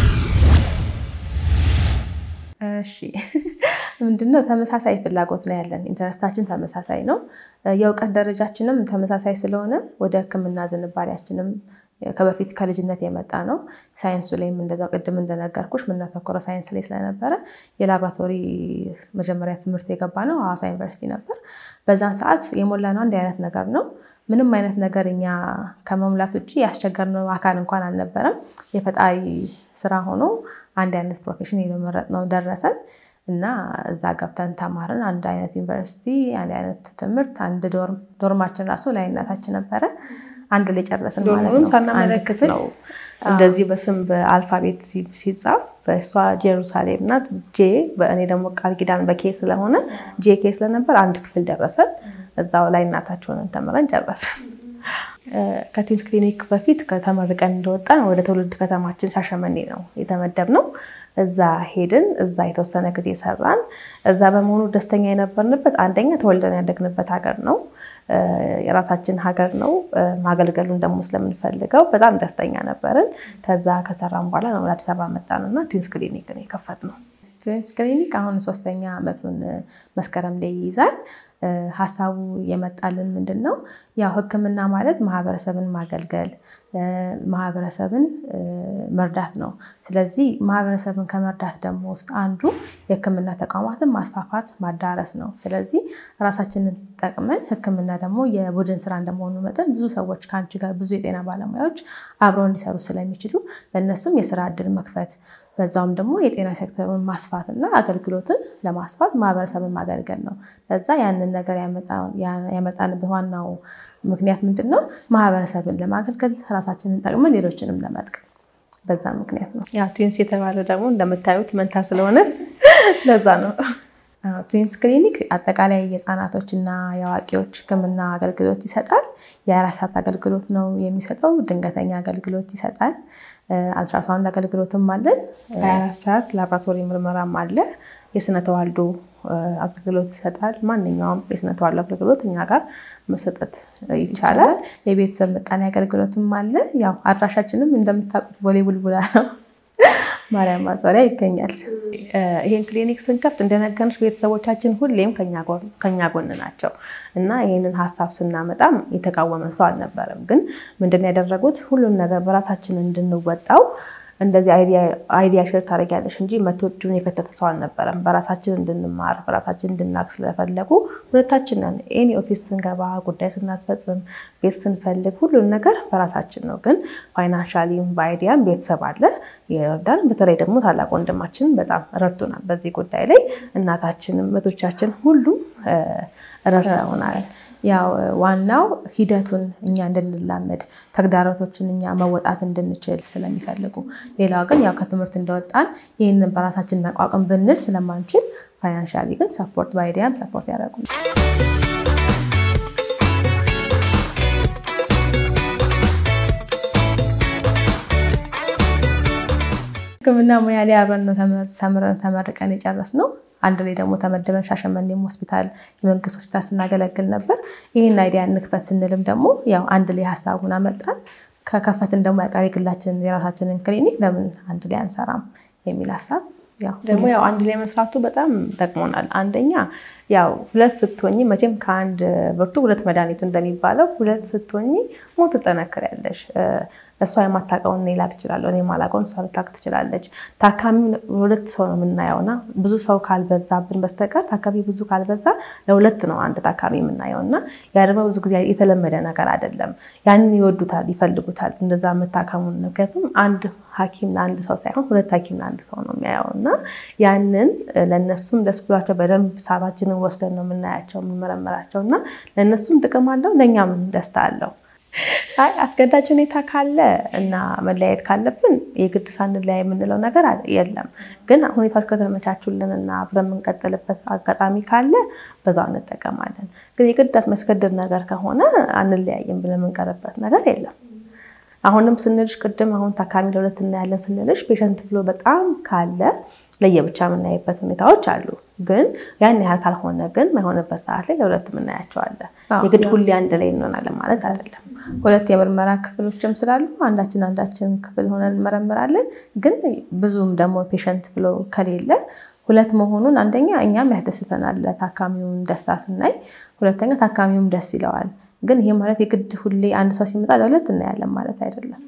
እሺ ምንድነው ተመሳሳይ ፍላጎት ነው ያለን። ኢንተረስታችን ተመሳሳይ ነው። የእውቀት ደረጃችንም ተመሳሳይ ስለሆነ ወደ ሕክምና ዝንባሌያችንም ከበፊት ከልጅነት የመጣ ነው። ሳይንሱ ላይም እንደዛው ቅድም እንደነገርኩሽ የምናተኮረው ሳይንስ ላይ ስለነበረ የላቦራቶሪ መጀመሪያ ትምህርት የገባ ነው ሐዋሳ ዩኒቨርሲቲ ነበር። በዛን ሰዓት የሞላ ነው አንድ አይነት ነገር ነው። ምንም አይነት ነገር እኛ ከመሙላት ውጭ ያስቸገርነው አካል እንኳን አልነበረም። የፈጣሪ ስራ ሆኖ አንድ አይነት ፕሮፌሽን የመረጥነው ደረሰን እና እዛ ገብተን ተማርን። አንድ አይነት ዩኒቨርሲቲ፣ አንድ አይነት ትምህርት፣ አንድ ዶርም ዶርማችን ራሱ ላይነታችን ነበረ። አንድ ላይ ጨረስን ማለት ዶርሙንም ነው። ሳናመለክት ነው እንደዚህ በስም በአልፋቤት ሲ- ሲጻፍ በእሷ ጄሩሳሌም ናት ጄ በእኔ ደግሞ ቃል ኪዳን በኬ ስለሆነ ጄ ኬ ስለነበር አንድ ክፍል ደረሰን። እዛው ላይ እናታችንን ተምረን ጨረስን። ከትዊንስ ክሊኒክ በፊት ከተመርቀን እንደወጣን ወደ ትውልድ ከተማችን ሻሸመኔ ነው የተመደብነው። እዛ ሄድን። እዛ የተወሰነ ጊዜ ሰራን። እዛ በመሆኑ ደስተኛ የነበርንበት አንደኛ ተወልደን ያደግንበት ሀገር ነው፣ የራሳችን ሀገር ነው። ማገልገሉን ደግሞ ስለምንፈልገው በጣም ደስተኛ ነበርን። ከዛ ከሰራን በኋላ ነው ወደ አዲስ አበባ መጣንና ትዊንስ ክሊኒክን የከፈትነው። ትዊንስ ክሊኒክ አሁን ሶስተኛ ዓመቱን መስከረም ላይ ይይዛል። ሀሳቡ የመጣልን ምንድን ነው? ያው ሕክምና ማለት ማህበረሰብን ማገልገል ማህበረሰብን መርዳት ነው። ስለዚህ ማህበረሰብን ከመርዳት ደግሞ ውስጥ አንዱ የሕክምና ተቋማትን ማስፋፋት ማዳረስ ነው። ስለዚህ ራሳችንን ጠቅመን ሕክምና ደግሞ የቡድን ስራ እንደመሆኑ መጠን ብዙ ሰዎች ከአንቺ ጋር ብዙ የጤና ባለሙያዎች አብረው እንዲሰሩ ስለሚችሉ ለእነሱም የስራ እድል መክፈት በዛውም ደግሞ የጤና ሴክተሩን ማስፋት እና አገልግሎትን ለማስፋት ማህበረሰብን ማገልገል ነው። ለዛ ያንን ነገር ያመጣንበት ዋናው ምክንያት ምንድን ነው? ማህበረሰብን ለማገልገል ራሳችንን ጠቅመን ሌሎችንም ለመጥቀም በዛ ምክንያት ነው። ያው ትዊንስ የተባለው ደግሞ እንደምታዩት መንታ ስለሆነ ለዛ ነው። ትዊንስ ክሊኒክ አጠቃላይ የህፃናቶችና የአዋቂዎች ህክምና አገልግሎት ይሰጣል። የአራት ሰዓት አገልግሎት ነው የሚሰጠው። ድንገተኛ አገልግሎት ይሰጣል። አልትራሳውንድ አገልግሎትም አለን። 24 ሰዓት ላቦራቶሪ ምርመራም አለ። የስነ ተዋልዶ አገልግሎት ይሰጣል። ማንኛውም የስነ ተዋልዶ አገልግሎት እኛ ጋር መሰጠት ይቻላል። የቤተሰብ ምጣኔ አገልግሎትም አለ። ያው አድራሻችንም እንደምታውቁት ቦሌ ቡልቡላ ነው። ማርያም ማዞሪያ ይገኛል። ይህን ክሊኒክ ስንከፍት እንደነገርሽ ቤተሰቦቻችን ሁሌም ከኛ ጎን ናቸው እና ይህንን ሀሳብ ስናመጣም የተቃወመን ሰው አልነበረም። ግን ምንድን ያደረጉት ሁሉን ነገር በራሳችን እንድንወጣው እንደዚህ አይዲያ ሼር ታደርጊያለሽ እንጂ መቶ እጁን የከተተ ሰው አልነበረም። በራሳችን እንድንማር በራሳችን እንድናቅ ስለፈለጉ ሁለታችን ነን። ኤኒ ኦፊስ ስንገባ ጉዳይ ስናስፈጽም ቤት ስንፈልግ ሁሉን ነገር በራሳችን ነው። ግን ፋይናንሻሊም በአይዲያም ቤተሰብ አለ ይረዳን። በተለይ ደግሞ ታላቅ ወንድማችን በጣም ረድቶናል በዚህ ጉዳይ ላይ እናታችንም እህቶቻችን ሁሉም ረድተውናል። ያው ዋናው ሂደቱን እኛ እንድንላመድ ተግዳሮቶችን እኛ መወጣት እንድንችል ስለሚፈልጉ፣ ሌላው ግን ያው ከትምህርት እንደወጣን ይህንን በራሳችን መቋቋም ብንል ስለማንችል ፋይናንሻሊ ግን ሰፖርት በአይዲያም ሰፖርት ያደረጉ ሕክምና ሙያ ላይ አብረን ነው ተምረን ተመርቀን የጨረስነው። አንድ ላይ ደግሞ ተመደበን ሻሸመኔም ሆስፒታል የመንግስት ሆስፒታል ስናገለግል ነበር። ይህን አይዲያ እንክፈት ስንልም ደግሞ ያው አንድ ላይ ሀሳቡን አመጣን። ከከፈትን ደግሞ ያቀር የግላችንን የራሳችንን ክሊኒክ ለምን አንድ ላይ አንሰራም የሚል ሀሳብ ደግሞ ያው አንድ ላይ መስራቱ በጣም ጠቅሞናል። አንደኛ ያው ሁለት ስትሆኝ መቼም ከአንድ ብርቱ ሁለት መድኃኒቱ እንደሚባለው ሁለት ስትሆኝ ሞት ትጠነክሪያለሽ። እሷ የማታውቀውን እኔ ላቅ እችላለሁ፣ እኔ የማላውቀውን እሷ ልታውቅ ትችላለች። ታካሚ ሁለት ሰው ነው የምናየው እና ብዙ ሰው ካልበዛብን በስተቀር ታካሚ ብዙ ካልበዛ ለሁለት ነው አንድ ታካሚ የምናየው እና ያ ደግሞ ብዙ ጊዜ የተለመደ ነገር አይደለም። ያንን ይወዱታል፣ ይፈልጉታል እንደዛ የምታከሙን። ምክንያቱም አንድ ሐኪም ለአንድ ሰው ሳይሆን ሁለት ሐኪም ለአንድ ሰው ነው የሚያየው እና ያንን ለእነሱም ደስ ብሏቸው በደንብ ሰዓታችንን ወስደን ነው የምናያቸው የምንመረምራቸው እና ለእነሱም ጥቅም አለው ለእኛም ደስታ አለው። አይ አስገዳጅ ሁኔታ ካለ እና መለያየት ካለብን የግድ ሳንለያይ የምንለው ነገር የለም። ግን ሁኔታዎች ከተመቻቹልን እና አብረን የምንቀጥልበት አጋጣሚ ካለ በዛው እንጠቀማለን። ግን የግድ የሚያስገድድ ነገር ከሆነ አንለያይም ብለን የምንቀርበት ነገር የለም። አሁንም ስንልሽ ቅድም አሁን ታካሚ ለሁለት እናያለን ስንልሽ ፔሸንት ፍሎ በጣም ካለ ለየብቻ የምናይበት ሁኔታዎች አሉ። ግን ያን ያህል ካልሆነ ግን ማይሆንበት ሰዓት ላይ ለሁለት የምናያቸዋለን። የግድ ሁሌ አንድ ላይ እንሆናለን ማለት አይደለም። ሁለት የምርመራ ክፍሎችም ስላሉ አንዳችን አንዳችን ክፍል ሆነን እንመረምራለን። ግን ብዙም ደግሞ ፔሸንት ብሎ ከሌለ ሁለት መሆኑን አንደኛ እኛም ያስደስተናል፣ ለታካሚውም ደስታ ስናይ፣ ሁለተኛ ታካሚውም ደስ ይለዋል። ግን ይሄ ማለት የግድ ሁሌ አንድ ሰው ሲመጣ ለሁለት እናያለን ማለት አይደለም።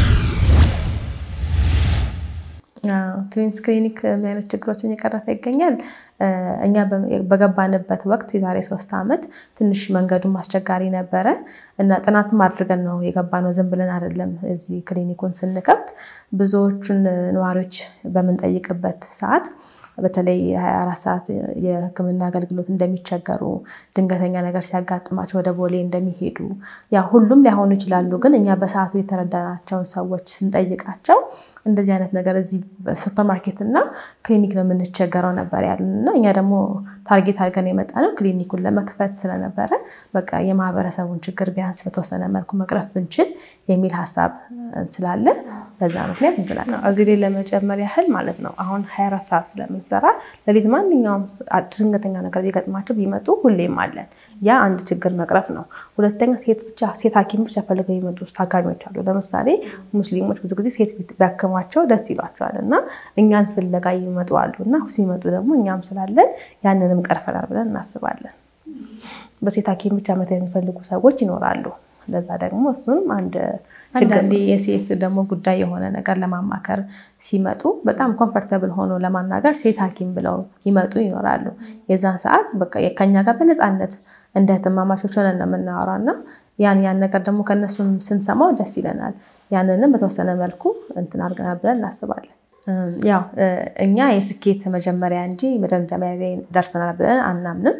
ትዊንስ ክሊኒክ ምን አይነት ችግሮችን እየቀረፈ ይገኛል? እኛ በገባንበት ወቅት የዛሬ ሶስት ዓመት ትንሽ መንገዱም አስቸጋሪ ነበረ እና ጥናትም አድርገን ነው የገባነው። ዝም ብለን አይደለም። እዚህ ክሊኒኩን ስንከፍት ብዙዎቹን ነዋሪዎች በምንጠይቅበት ሰዓት በተለይ 24 ሰዓት የሕክምና አገልግሎት እንደሚቸገሩ ድንገተኛ ነገር ሲያጋጥማቸው ወደ ቦሌ እንደሚሄዱ ያ ሁሉም ሊሆኑ ይችላሉ። ግን እኛ በሰዓቱ የተረዳናቸውን ሰዎች ስንጠይቃቸው እንደዚህ አይነት ነገር እዚህ ሱፐርማርኬት እና ክሊኒክ ነው የምንቸገረው ነበር ያሉን እና እኛ ደግሞ ታርጌት አድርገን የመጣ ነው ክሊኒኩን ለመክፈት ስለነበረ በቃ የማህበረሰቡን ችግር ቢያንስ በተወሰነ መልኩ መቅረፍ ብንችል የሚል ሀሳብ ስላለ በዛ ምክንያት እንብላል። እዚህ ላይ ለመጨመር ያህል ማለት ነው አሁን 24 ሰዓት ስለምንሰራ ሌሊት ማንኛውም ድንገተኛ ነገር ቢገጥማቸው ቢመጡ ሁሌም አለን። ያ አንድ ችግር መቅረፍ ነው። ሁለተኛ ሴት ብቻ ሴት ሐኪም ብቻ ፈልገው የሚመጡ ታካሚዎች አሉ። ለምሳሌ ሙስሊሞች ብዙ ጊዜ ሴት ቢያክሟቸው ደስ ይሏቸዋል እና እኛን ፍለጋ ይመጡ አሉ እና ሲመጡ ደግሞ እኛም ስላለን ያንንም ቀርፈናል ብለን እናስባለን። በሴት ሐኪም ብቻ መታ የሚፈልጉ ሰዎች ይኖራሉ። ለዛ ደግሞ እሱንም አንድ አንዳንዴ የሴት ደግሞ ጉዳይ የሆነ ነገር ለማማከር ሲመጡ በጣም ኮምፈርተብል ሆኖ ለማናገር ሴት ሐኪም ብለው ይመጡ ይኖራሉ። የዛን ሰዓት በቃ ከኛ ጋር በነፃነት እንደ እህትማማቾች ሆነን ነው የምናወራው እና ያን ያን ነገር ደግሞ ከእነሱም ስንሰማው ደስ ይለናል። ያንንም በተወሰነ መልኩ እንትን አድርገናል ብለን እናስባለን። ያው እኛ የስኬት መጀመሪያ እንጂ መደምደሚያ ላይ ደርሰናል ብለን አናምንም።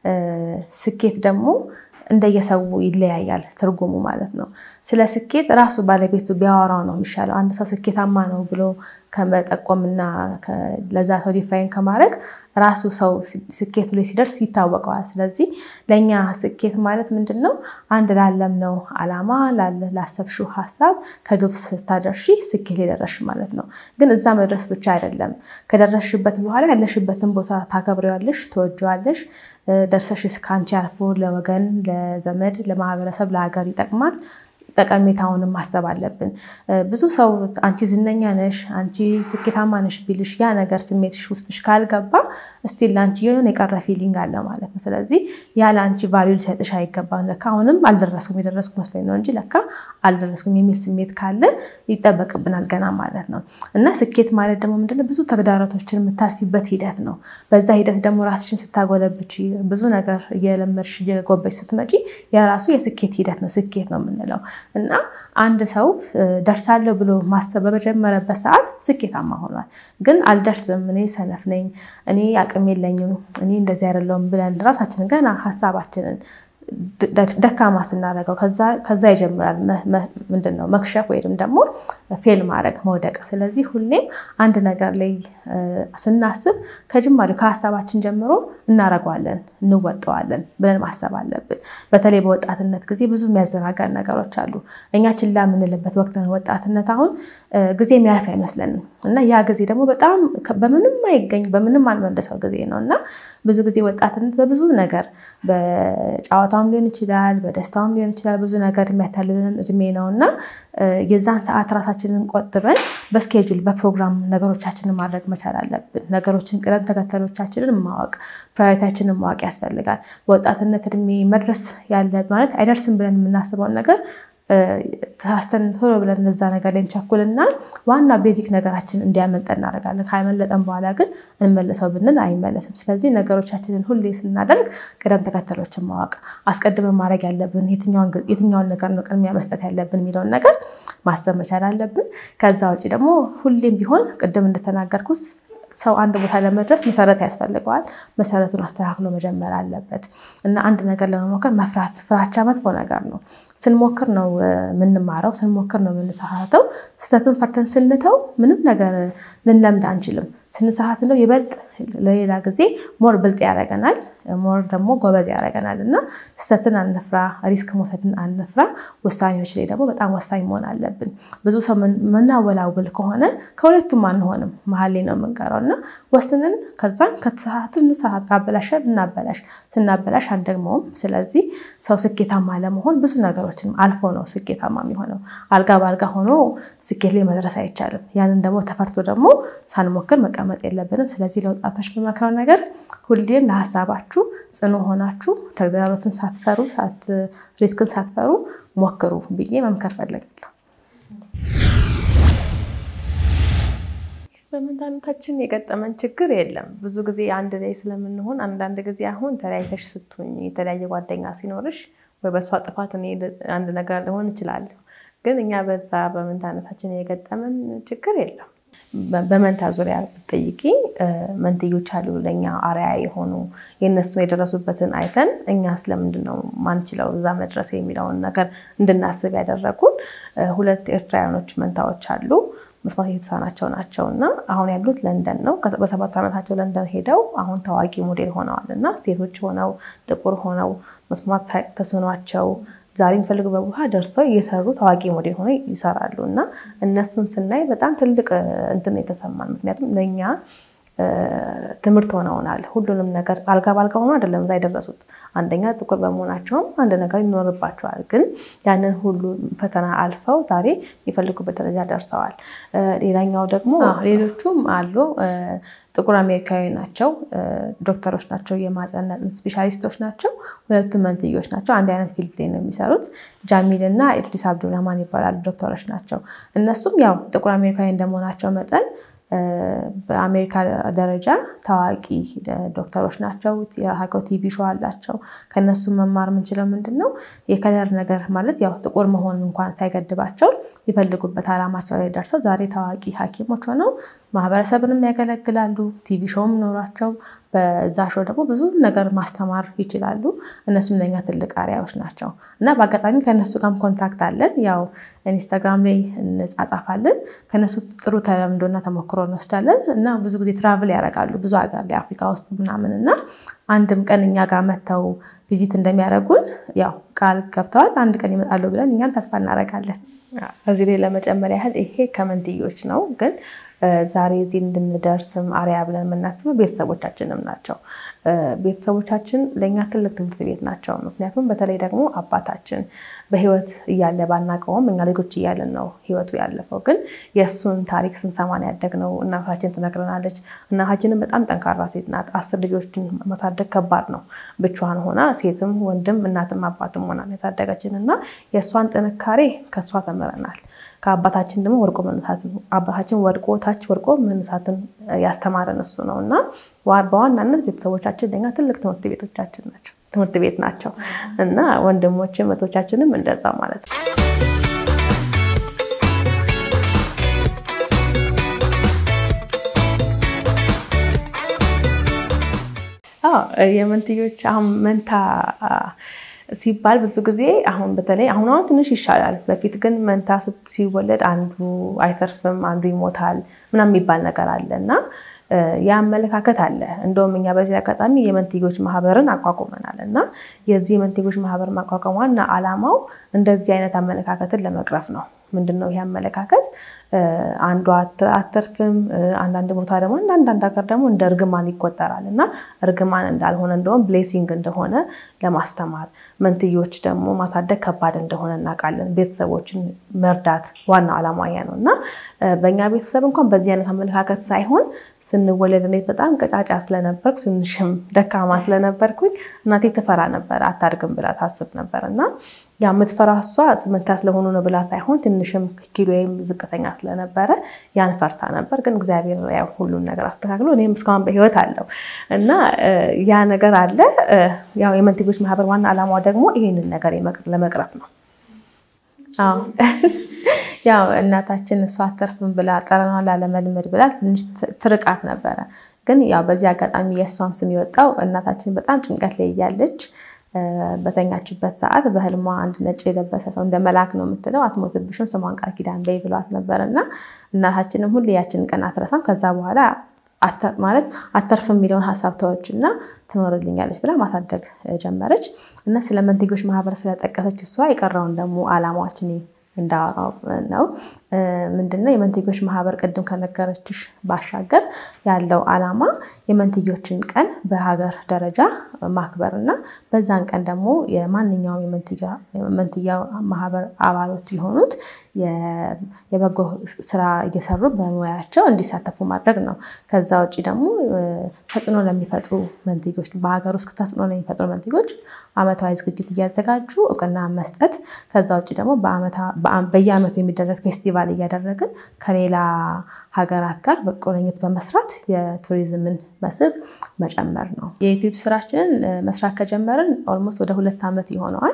ስኬት ደግሞ እንደየሰው ይለያያል ትርጉሙ ማለት ነው። ስለ ስኬት ራሱ ባለቤቱ ቢያወራው ነው የሚሻለው። አንድ ሰው ስኬታማ ነው ብሎ ከመጠቆምና ለዛ ሰው ዲፋይን ከማድረግ ራሱ ሰው ስኬቱ ላይ ሲደርስ ይታወቀዋል። ስለዚህ ለእኛ ስኬት ማለት ምንድን ነው? አንድ ላለምነው አላማ ላሰብሽው ሀሳብ ከግብ ስታደርሺ ስኬት ላይ ደረስሽ ማለት ነው። ግን እዛ መድረስ ብቻ አይደለም። ከደረስሽበት በኋላ ያለሽበትን ቦታ ታከብሪዋለሽ፣ ትወጂዋለሽ። ደርሰሽ ከአንቺ አልፎ ለወገን፣ ለዘመድ፣ ለማህበረሰብ፣ ለሀገር ይጠቅማል። ጠቀሜታውንም ማሰብ አለብን። ብዙ ሰው አንቺ ዝነኛ ነሽ፣ አንቺ ስኬታማ ነሽ ቢልሽ ያ ነገር ስሜትሽ ውስጥሽ ካልገባ እስቲል ለአንቺ የሆነ የቀረ ፊሊንግ አለ ማለት ነው። ስለዚህ ያ ለአንቺ ቫሊዩ ሊሰጥሽ አይገባም። ለካ አሁንም አልደረስኩም የደረስኩ መስሎኝ ነው እንጂ ለካ አልደረስኩም የሚል ስሜት ካለ ይጠበቅብናል ገና ማለት ነው። እና ስኬት ማለት ደግሞ ምንድነው ብዙ ተግዳሮቶችን የምታልፊበት ሂደት ነው። በዛ ሂደት ደግሞ ራስሽን ስታጎለብች ብዙ ነገር እየለመድሽ እየጎበች ስትመጪ የራሱ የስኬት ሂደት ነው ስኬት ነው የምንለው። እና አንድ ሰው ደርሳለሁ ብሎ ማሰብ በመጀመረበት ሰዓት ስኬታማ ሆኗል። ግን አልደርስም፣ እኔ ሰነፍ ነኝ፣ እኔ አቅም የለኝም፣ እኔ እንደዚህ አይደለሁም ብለን ራሳችንን ገና ሀሳባችንን ደካማ ስናደርገው ከዛ ይጀምራል ምንድን ነው መክሸፍ ወይም ደግሞ ፌል ማድረግ መውደቅ። ስለዚህ ሁሌም አንድ ነገር ላይ ስናስብ ከጅማሬው ከሀሳባችን ጀምሮ እናረገዋለን፣ እንወጠዋለን ብለን ማሰብ አለብን። በተለይ በወጣትነት ጊዜ ብዙ የሚያዘናጋን ነገሮች አሉ። እኛ ችላ የምንልበት ወቅት ነው ወጣትነት። አሁን ጊዜ የሚያልፍ አይመስለንም እና ያ ጊዜ ደግሞ በጣም በምንም አይገኝ በምንም አንመልሰው ጊዜ ነው እና ብዙ ጊዜ ወጣትነት በብዙ ነገር በጨዋታውም ሊሆን ይችላል፣ በደስታውም ሊሆን ይችላል። ብዙ ነገር የሚያታልልን እድሜ ነው እና የዛን ሰዓት ራሳችንን ቆጥበን በስኬጁል በፕሮግራም ነገሮቻችንን ማድረግ መቻል አለብን። ነገሮችን ቅደም ተከተሎቻችንን ማወቅ ፕራዮሪታችንን ማወቅ ያስፈልጋል። በወጣትነት እድሜ መድረስ ያለ ማለት አይደርስም ብለን የምናስበውን ነገር ተሳስተን ቶሎ ብለን እዛ ነገር ላይ እንቸኩልና ዋና ቤዚክ ነገራችን እንዲያመልጠ እናደርጋለን። ካመለጠን በኋላ ግን እንመልሰው ብንል አይመለስም። ስለዚህ ነገሮቻችንን ሁሌ ስናደርግ ቅደም ተከተሎችን ማወቅ አስቀድመን ማድረግ ያለብን የትኛውን ነገር ነው ቅድሚያ መስጠት ያለብን የሚለውን ነገር ማሰብ መቻል አለብን። ከዛ ውጭ ደግሞ ሁሌም ቢሆን ቅድም እንደተናገርኩት ሰው አንድ ቦታ ለመድረስ መሰረት ያስፈልገዋል። መሰረቱን አስተካክሎ መጀመር አለበት እና አንድ ነገር ለመሞከር መፍራት፣ ፍራቻ መጥፎ ነገር ነው። ስንሞክር ነው የምንማረው፣ ስንሞክር ነው የምንሳሳተው። ስህተትን ፈርተን ስንተው ምንም ነገር ልንለምድ አንችልም። ስንሳሳት ነው ይበልጥ ለሌላ ጊዜ ሞር ብልጥ ያደርገናል፣ ሞር ደግሞ ጎበዝ ያደርገናል እና ስህተትን አንፍራ፣ ሪስክ መውሰድን አንፍራ። ውሳኔዎች ላይ ደግሞ በጣም ወሳኝ መሆን አለብን። ብዙ ሰው መናወላውል ከሆነ ከሁለቱም አንሆንም፣ መሀል ላይ ነው የምንቀረው እና ወስንን ከዛን ከተሳሳትን እንሳሳት፣ ካበላሸን እናበላሽ፣ ስናበላሽ አንደግመውም። ስለዚህ ሰው ስኬታማ ለመሆን ብዙ ነገሮችን አልፎ ነው ስኬታማ የሚሆነው። አልጋ በአልጋ ሆኖ ስኬት ላይ መድረስ አይቻልም። ያንን ደግሞ ተፈርቶ ደግሞ ሳንሞክር መቀመጥ የለብንም። ስለዚህ ለወጣቶች በመክረው ነገር ሁሌም ለሀሳባችሁ ጽኑ ሆናችሁ ተግዳሮትን ሳትፈሩ ሪስክን ሳትፈሩ ሞክሩ ብዬ መምከር ፈልጋለሁ። በመንታነታችን የገጠመን ችግር የለም። ብዙ ጊዜ አንድ ላይ ስለምንሆን አንዳንድ ጊዜ አሁን ተለያይተሽ ስትሆኝ የተለያየ ጓደኛ ሲኖርሽ ወይ በእሷ ጥፋት እኔ አንድ ነገር ሊሆን እችላለሁ። ግን እኛ በዛ በመንታነታችን የገጠመን ችግር የለም። በመንታ ዙሪያ ብትጠይቂ መንትዮች አሉ ለእኛ አርያ የሆኑ የእነሱን የደረሱበትን አይተን እኛ ስለምንድን ነው ማንችለው እዛ መድረስ የሚለውን ነገር እንድናስብ ያደረጉን ሁለት ኤርትራውያኖች መንታዎች አሉ። መስማት የተሳናቸው ናቸው እና አሁን ያሉት ለንደን ነው። በሰባት ዓመታቸው ለንደን ሄደው አሁን ታዋቂ ሞዴል ሆነዋል እና ሴቶች ሆነው ጥቁር ሆነው መስማት ተስኗቸው ዛሬ የሚፈልጉበት ቦታ ደርሰው እየሰሩ ታዋቂ ሞዴል ሆነው ይሰራሉ እና እነሱን ስናይ በጣም ትልቅ እንትን የተሰማን ምክንያቱም ለእኛ ትምህርት ሆነውናል። ሁሉንም ነገር አልጋ ባልጋ ሆኖ አይደለም እዛ የደረሱት። አንደኛ ጥቁር በመሆናቸውም አንድ ነገር ይኖርባቸዋል። ግን ያንን ሁሉ ፈተና አልፈው ዛሬ የሚፈልጉበት ደረጃ ደርሰዋል። ሌላኛው ደግሞ ሌሎቹም አሉ። ጥቁር አሜሪካዊ ናቸው፣ ዶክተሮች ናቸው፣ የማህፀንና ጽንስ ስፔሻሊስቶች ናቸው። ሁለቱም መንትዮች ናቸው። አንድ አይነት ፊልድ ላይ ነው የሚሰሩት። ጃሚል እና ኢድሪስ አብዱራህማን ይባላሉ። ዶክተሮች ናቸው። እነሱም ያው ጥቁር አሜሪካዊ እንደመሆናቸው መጠን በአሜሪካ ደረጃ ታዋቂ ዶክተሮች ናቸው። የራሳቸው ቲቪ ሾው አላቸው። ከነሱ መማር የምንችለው ምንድን ነው? የከለር ነገር ማለት ያው ጥቁር መሆን እንኳን ሳይገድባቸው የሚፈልጉበት ዓላማቸው ላይ ደርሰው ዛሬ ታዋቂ ሐኪሞች ሆነው ማህበረሰብንም ያገለግላሉ። ቲቪ ሾውም ኖሯቸው በዛ ሾው ደግሞ ብዙ ነገር ማስተማር ይችላሉ። እነሱም ለኛ ትልቅ አርአያዎች ናቸው እና በአጋጣሚ ከእነሱ ጋርም ኮንታክት አለን። ያው ኢንስታግራም ላይ እንጻጻፋለን። ከእነሱ ጥሩ ተለምዶና ተሞክሮ እንወስዳለን እና ብዙ ጊዜ ትራቭል ያደርጋሉ ብዙ ሀገር ላይ አፍሪካ ውስጥ ምናምን እና አንድም ቀን እኛ ጋር መጥተው ቪዚት እንደሚያደርጉን ያው ቃል ገብተዋል። አንድ ቀን ይመጣሉ ብለን እኛም ተስፋ እናደርጋለን። እዚህ ላይ ለመጨመር ያህል ይሄ ከመንትዮች ነው ግን ዛሬ እዚህ እንድንደርስም አርያ ብለን የምናስበው ቤተሰቦቻችንም ናቸው። ቤተሰቦቻችን ለእኛ ትልቅ ትምህርት ቤት ናቸው። ምክንያቱም በተለይ ደግሞ አባታችን በህይወት እያለ ባናቀውም እኛ ልጆች እያለን ነው ህይወቱ ያለፈው። ግን የእሱን ታሪክ ስንሰማን ያደግነው እናታችን ትነግረናለች። እናታችንም በጣም ጠንካራ ሴት ናት። አስር ልጆችን ማሳደግ ከባድ ነው። ብቻዋን ሆና ሴትም ወንድም እናትም አባትም ሆና ያሳደገችን እና የእሷን ጥንካሬ ከእሷ ተምረናል። ከአባታችን ደግሞ ወድቆ መነሳትን አባታችን ወድቆ ታች ወድቆ መነሳትን ያስተማረን እሱ ነው እና በዋናነት ቤተሰቦቻችን ለኛ ትልቅ ትምህርት ቤቶቻችን ናቸው ትምህርት ቤት ናቸው እና ወንድሞችም እህቶቻችንም እንደዛ ማለት ነው። የመንትዮች አሁን መንታ ሲባል ብዙ ጊዜ አሁን በተለይ አሁን አሁን ትንሽ ይሻላል። በፊት ግን መንታ ሲወለድ አንዱ አይተርፍም፣ አንዱ ይሞታል ምናምን የሚባል ነገር አለ እና ያ አመለካከት አለ። እንደውም እኛ በዚህ አጋጣሚ የመንትዮች ማህበርን አቋቁመናል እና የዚህ የመንትዮች ማህበር ማቋቋም ዋና ዓላማው እንደዚህ አይነት አመለካከትን ለመቅረፍ ነው። ምንድን ነው ይህ አመለካከት? አንዷ አተርፍም፣ አንዳንድ ቦታ ደግሞ አንዳንድ ሀገር ደግሞ እንደ እርግማን ይቆጠራል እና እርግማን እንዳልሆነ እንደውም ብሌሲንግ እንደሆነ ለማስተማር መንትዮች ደግሞ ማሳደግ ከባድ እንደሆነ እናውቃለን። ቤተሰቦችን መርዳት ዋና ዓላማ ያ ነው እና በእኛ ቤተሰብ እንኳን በዚህ አይነት አመለካከት ሳይሆን ስንወለድ እኔ በጣም ቀጫጫ ስለነበርኩ ትንሽም ደካማ ስለነበርኩኝ እናቴ ትፈራ ነበር፣ አታድግም ብላ ታስብ ነበር እና ያ የምትፈራ እሷ መንታ ስለሆኑ ነው ብላ ሳይሆን ትንሽም ኪሎ ወይም ዝቅተኛ ስለነበረ ያን ፈርታ ነበር። ግን እግዚአብሔር ያው ሁሉን ነገር አስተካክሎ እኔም እስካሁን በህይወት አለው እና ያ ነገር አለ። ያው የመንትዮች ማህበር ዋና ዓላማው ደግሞ ይህንን ነገር ለመቅረፍ ነው። አዎ ያው እናታችን እሷ አተርፍም ብላ ጠረኗን ላለመልመድ ብላ ትንሽ ትርቃት ነበረ። ግን ያው በዚህ አጋጣሚ የእሷም ስም የወጣው እናታችን በጣም ጭንቀት ላይ እያለች በተኛችበት ሰዓት በህልሟ አንድ ነጭ የለበሰ ሰው እንደ መልአክ ነው የምትለው አትሞትብሽም፣ ስሟን ቃል ኪዳን በይ ብሏት ነበር እና እናታችንም ሁሌ ያችን ቀን አትረሳም። ከዛ በኋላ ማለት አተርፍ የሚለውን ሀሳብ ተወች እና ትኖርልኛለች ብላ ማሳደግ ጀመረች እና ስለ መንትዮች ማህበር ስለጠቀሰች እሷ የቀረውን ደግሞ አላማችን እንዳወራው ነው። ምንድነው የመንትዮች ማህበር ቅድም ከነገረችሽ ባሻገር ያለው አላማ የመንትዮችን ቀን በሀገር ደረጃ ማክበር እና በዛን ቀን ደግሞ የማንኛውም የመንትያ ማህበር አባሎት የሆኑት የበጎ ስራ እየሰሩ በሙያቸው እንዲሳተፉ ማድረግ ነው። ከዛ ውጭ ደግሞ ተጽዕኖ ለሚፈጥሩ መንትዮች በሀገር ውስጥ ተጽዕኖ ለሚፈጥሩ መንትዮች አመታዊ ዝግጅት እያዘጋጁ እውቅና መስጠት ከዛ ውጭ ደግሞ በየአመቱ የሚደረግ ፌስቲቫል እያደረግን ከሌላ ሀገራት ጋር በቁርኝት በመስራት የቱሪዝምን መስህብ መጨመር ነው። የዩቲዩብ ስራችንን መስራት ከጀመርን ኦልሞስት ወደ ሁለት ዓመት ይሆነዋል።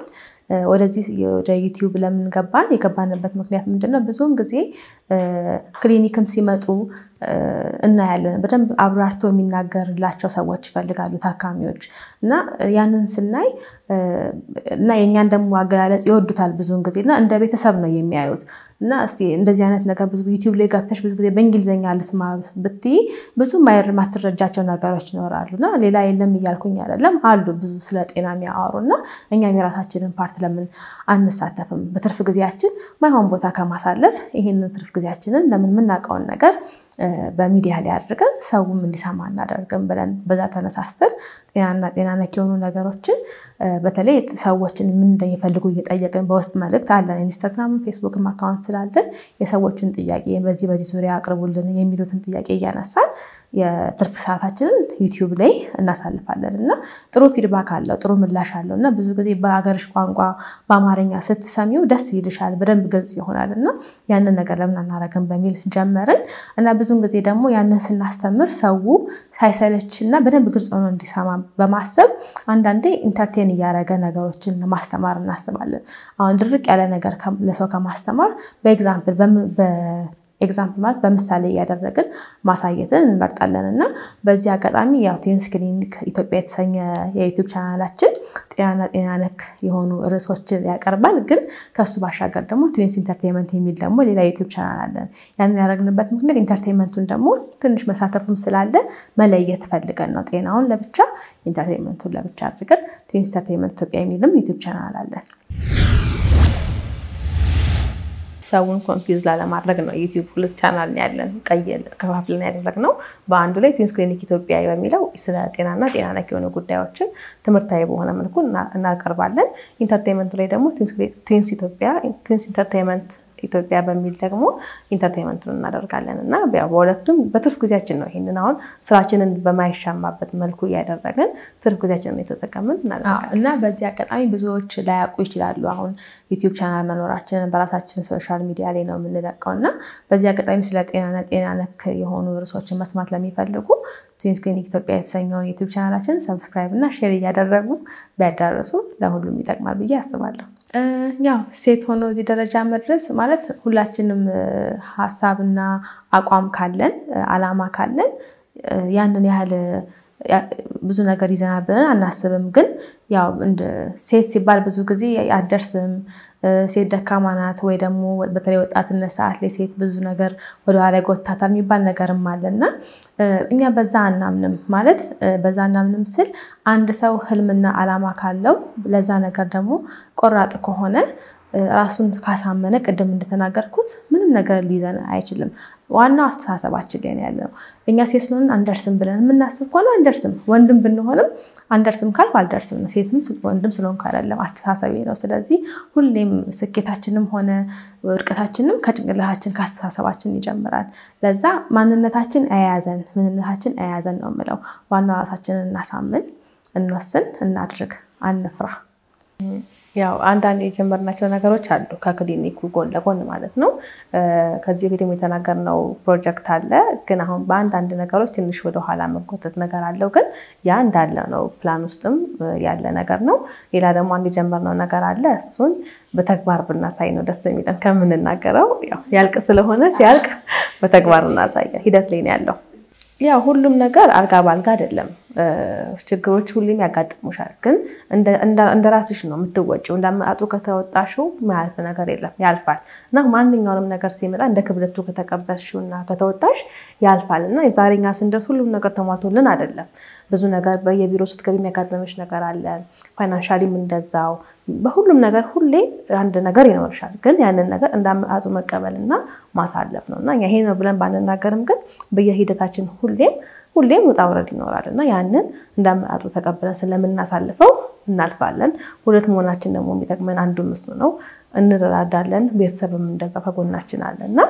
ወደዚህ ወደ ዩቲዩብ ለምን ገባን? የገባንበት ምክንያት ምንድን ነው? ብዙውን ጊዜ ክሊኒክም ሲመጡ እናያለን። በደንብ አብራርቶ የሚናገርላቸው ሰዎች ይፈልጋሉ ታካሚዎች እና ያንን ስናይ እና የእኛን ደግሞ አገላለጽ ይወዱታል ብዙውን ጊዜ እና እንደ ቤተሰብ ነው የሚያዩት እና እስቲ እንደዚህ አይነት ነገር ብዙ ዩቲዩብ ላይ ገብተሽ ብዙ ጊዜ በእንግሊዝኛ ልስማ ብትይ ብዙ ማየር ማትረጃቸው ነገሮች ይኖራሉ እና ሌላ የለም እያልኩኝ አይደለም፣ አሉ ብዙ ስለ ጤና የሚያወሩ እና እኛም የራሳችንን ፓርት ለምን አንሳተፍም? በትርፍ ጊዜያችን ማይሆን ቦታ ከማሳለፍ ይህንን ትርፍ ጊዜያችንን ለምን የምናውቀውን ነገር በሚዲያ ላይ አድርገን ሰውም እንዲሰማ እናደርግም ብለን በዛ ተነሳስተን ጤናና ጤና ነክ የሆኑ ነገሮችን በተለይ ሰዎችን ምን እንደሚፈልጉ እየጠየቅን በውስጥ መልእክት አለን። ኢንስታግራምም ፌስቡክም አካውንት ስላለን የሰዎችን ጥያቄ በዚህ በዚህ ዙሪያ አቅርቡልን የሚሉትን ጥያቄ እያነሳን የትርፍ ሰዓታችንን ዩቲዩብ ላይ እናሳልፋለን እና ጥሩ ፊድባክ አለው፣ ጥሩ ምላሽ አለው እና ብዙ ጊዜ በሀገርሽ ቋንቋ በአማርኛ ስትሰሚው ደስ ይልሻል፣ በደንብ ግልጽ ይሆናል እና ያንን ነገር ለምን አናረግም በሚል ጀመርን እና ብዙን ጊዜ ደግሞ ያንን ስናስተምር ሰው ሳይሰለች እና በደንብ ግልጽ ሆኖ እንዲሰማ በማሰብ አንዳንዴ ኢንተርቴን እያደረገ ነገሮችን ማስተማር እናስባለን። አሁን ድርቅ ያለ ነገር ለሰው ከማስተማር በኤግዛምፕል ኤግዛምፕል ማለት በምሳሌ እያደረግን ማሳየትን እንመርጣለን እና በዚህ አጋጣሚ ያው ቴንስ ክሊኒክ ኢትዮጵያ የተሰኘ የዩቲዩብ ቻናላችን ጤናና ጤና ነክ የሆኑ ርዕሶችን ያቀርባል። ግን ከሱ ባሻገር ደግሞ ትዊንስ ኢንተርቴንመንት የሚል ደግሞ ሌላ ዩቲዩብ ቻናል አለን። ያንን ያደረግንበት ምክንያት ኢንተርቴንመንቱን ደግሞ ትንሽ መሳተፉም ስላለ መለየት ፈልገን ነው። ጤናውን ለብቻ ኢንተርቴንመንቱን ለብቻ አድርገን ትዊንስ ኢንተርቴንመንት ኢትዮጵያ የሚልም ዩቲዩብ ቻናል አለን። ሰውን ኮንፊውዝ ላለማድረግ ነው ዩቲዩብ ሁለት ቻናል ያለን ቀይ ከፋፍለን ያደረግነው። በአንዱ ላይ ትዊንስ ክሊኒክ ኢትዮጵያ በሚለው ስለ ጤናና ጤና ነክ የሆኑ ጉዳዮችን ትምህርታዊ በሆነ መልኩ እናቀርባለን። ኢንተርቴንመንቱ ላይ ደግሞ ትዊንስ ኢትዮጵያ ትዊንስ ኢንተርቴንመንት ኢትዮጵያ በሚል ደግሞ ኢንተርቴንመንቱን እናደርጋለን እና በሁለቱም በትርፍ ጊዜያችን ነው ይሄንን አሁን ስራችንን በማይሻማበት መልኩ እያደረግን ትርፍ ጊዜያችንን የተጠቀምን እናደርጋለን እና በዚህ አጋጣሚ ብዙዎች ላያውቁ ይችላሉ። አሁን ዩቲዩብ ቻናል መኖራችንን በራሳችን ሶሻል ሚዲያ ላይ ነው የምንለቀው እና በዚህ አጋጣሚ ስለ ጤናና ጤና ነክ የሆኑ ርዕሶችን መስማት ለሚፈልጉ ትዊንስ ክሊኒክ ኢትዮጵያ የተሰኘውን ዩቲዩብ ቻናላችንን ሰብስክራይብ እና ሼር እያደረጉ ቢያዳርሱ ለሁሉም ይጠቅማል ብዬ አስባለሁ። ያው ሴት ሆኖ እዚህ ደረጃ መድረስ ማለት ሁላችንም ሀሳብና አቋም ካለን አላማ ካለን ያንን ያህል ብዙ ነገር ይዘናል ብለን አናስብም። ግን ያው ሴት ሲባል ብዙ ጊዜ አደርስም፣ ሴት ደካማ ናት፣ ወይ ደግሞ በተለይ ወጣትነት ሰዓት ላይ ሴት ብዙ ነገር ወደኋላ ይጎታታል የሚባል ነገርም አለ እና እኛ በዛ አናምንም። ማለት በዛ አናምንም ስል አንድ ሰው ህልምና አላማ ካለው ለዛ ነገር ደግሞ ቆራጥ ከሆነ ራሱን ካሳመነ ቅድም እንደተናገርኩት ምንም ነገር ሊይዘን አይችልም። ዋናው አስተሳሰባችን ላይ ያለ ነው። እኛ ሴት ስለሆንን አንደርስም ብለን የምናስብ ከሆነ አንደርስም። ወንድም ብንሆንም አንደርስም ካልኩ አልደርስም ነው። ሴትም ወንድም ስለሆንኩ አይደለም፣ አስተሳሰቤ ነው። ስለዚህ ሁሌም ስኬታችንም ሆነ ውድቀታችንም ከጭንቅላታችን ከአስተሳሰባችን ይጀምራል። ለዛ ማንነታችን አያያዘን፣ ምንነታችን አያያዘን ነው የምለው። ዋናው ራሳችንን እናሳምን፣ እንወስን፣ እናድርግ፣ አንፍራ። ያው አንዳንድ የጀመርናቸው ነገሮች አሉ ከክሊኒኩ ጎን ለጎን ማለት ነው። ከዚህ በፊትም የተናገርነው ፕሮጀክት አለ። ግን አሁን በአንዳንድ ነገሮች ትንሽ ወደኋላ መጎተት ነገር አለው። ግን ያ እንዳለ ነው፣ ፕላን ውስጥም ያለ ነገር ነው። ሌላ ደግሞ አንድ የጀመርነው ነገር አለ። እሱን በተግባር ብናሳይ ነው ደስ የሚለን ከምንናገረው። ያልቅ ስለሆነ ሲያልቅ በተግባር እናሳየ ሂደት ላይ ነው ያለው። ያው ሁሉም ነገር አልጋ ባልጋ አይደለም። ችግሮች ሁሌም ያጋጥሙሻል። ግን እንደ ራስሽ ነው የምትወጪው። እንዳመጣጡ ከተወጣሽው ማያልፍ ነገር የለም፣ ያልፋል እና ማንኛውንም ነገር ሲመጣ እንደ ክብደቱ ከተቀበልሽው እና ከተወጣሽ ያልፋል እና ዛሬኛ ስንደርስ ሁሉም ነገር ተሟልቶልን አይደለም። ብዙ ነገር በየቢሮ ስትገቢ የሚያጋጥምሽ ነገር አለ። ፋይናንሻሊም እንደዛው። በሁሉም ነገር ሁሌ አንድ ነገር ይኖርሻል። ግን ያንን ነገር እንዳመጣጡ መቀበልና ማሳለፍ ነው እና ይሄ ነው ብለን ባንናገርም ግን በየሂደታችን ሁሌም ሁሌም ውጣ ውረድ ይኖራል እና ያንን እንዳመጣጡ ተቀብለን ስለምናሳልፈው እናልፋለን። ሁለት መሆናችን ደግሞ የሚጠቅመን አንዱ እሱ ነው። እንረዳዳለን። ቤተሰብም እንደዛ ከጎናችን አለ እና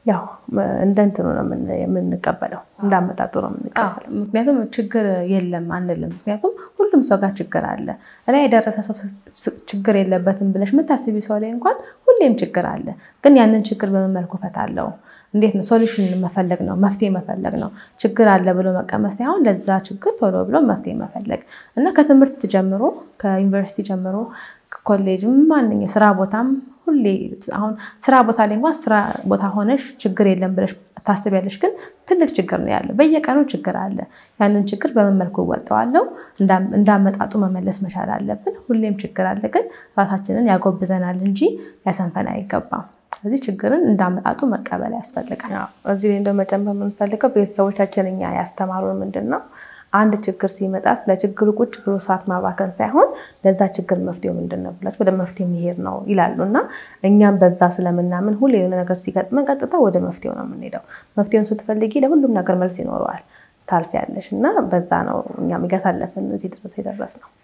ያው እንደ እንትኑ ነው የምን- የምንቀበለው፣ እንዳመጣጡ ነው የምንቀበለው። ምክንያቱም ችግር የለም አንልም። ምክንያቱም ሁሉም ሰው ጋር ችግር አለ። እላይ የደረሰ ሰው ስ- ችግር የለበትም ብለሽ የምታስቢ ሰው ላይ እንኳን ሁሌም ችግር አለ። ግን ያንን ችግር በምን መልኩ እፈታለሁ? እንዴት ነው? ሶሉሽን መፈለግ ነው፣ መፍትሄ መፈለግ ነው። ችግር አለ ብሎ መቀመጥ ሳይሆን ለዛ ችግር ቶሎ ብሎ መፍትሄ መፈለግ እና ከትምህርት ጀምሮ ከዩኒቨርሲቲ ጀምሮ ከኮሌጅም ማንኛው ስራ ቦታም ሁሌ አሁን ስራ ቦታ ላይ እንኳን ስራ ቦታ ሆነሽ ችግር የለም ብለሽ ታስቢያለሽ፣ ግን ትልቅ ችግር ነው ያለው። በየቀኑ ችግር አለ። ያንን ችግር በምን መልኩ እወጣዋለሁ? እንዳ- እንዳመጣጡ መመለስ መቻል አለብን። ሁሌም ችግር አለ፣ ግን ራሳችንን ያጎብዘናል እንጂ ያሰንፈን አይገባም። ስለዚህ ችግርን እንዳመጣጡ መቀበል ያስፈልጋል። ያው እዚህ ላይ እንደው መጨመር የምንፈልገው ቤተሰቦቻችን እኛ ያስተማሩን ምንድን ነው አንድ ችግር ሲመጣ ስለ ችግሩ ቁጭ ብሎ ሰዓት ማባከን ሳይሆን ለዛ ችግር መፍትሄው ምንድን ነው ብላችሁ ወደ መፍትሄ መሄድ ነው ይላሉ እና እኛም በዛ ስለምናምን ሁሌ የሆነ ነገር ሲገጥመን ቀጥታ ወደ መፍትሄው ነው የምንሄደው። መፍትሄውን ስትፈልጊ ለሁሉም ነገር መልስ ይኖረዋል ታልፊያለሽ እና በዛ ነው እኛም እያሳለፍን እዚህ ድረስ የደረስ ነው።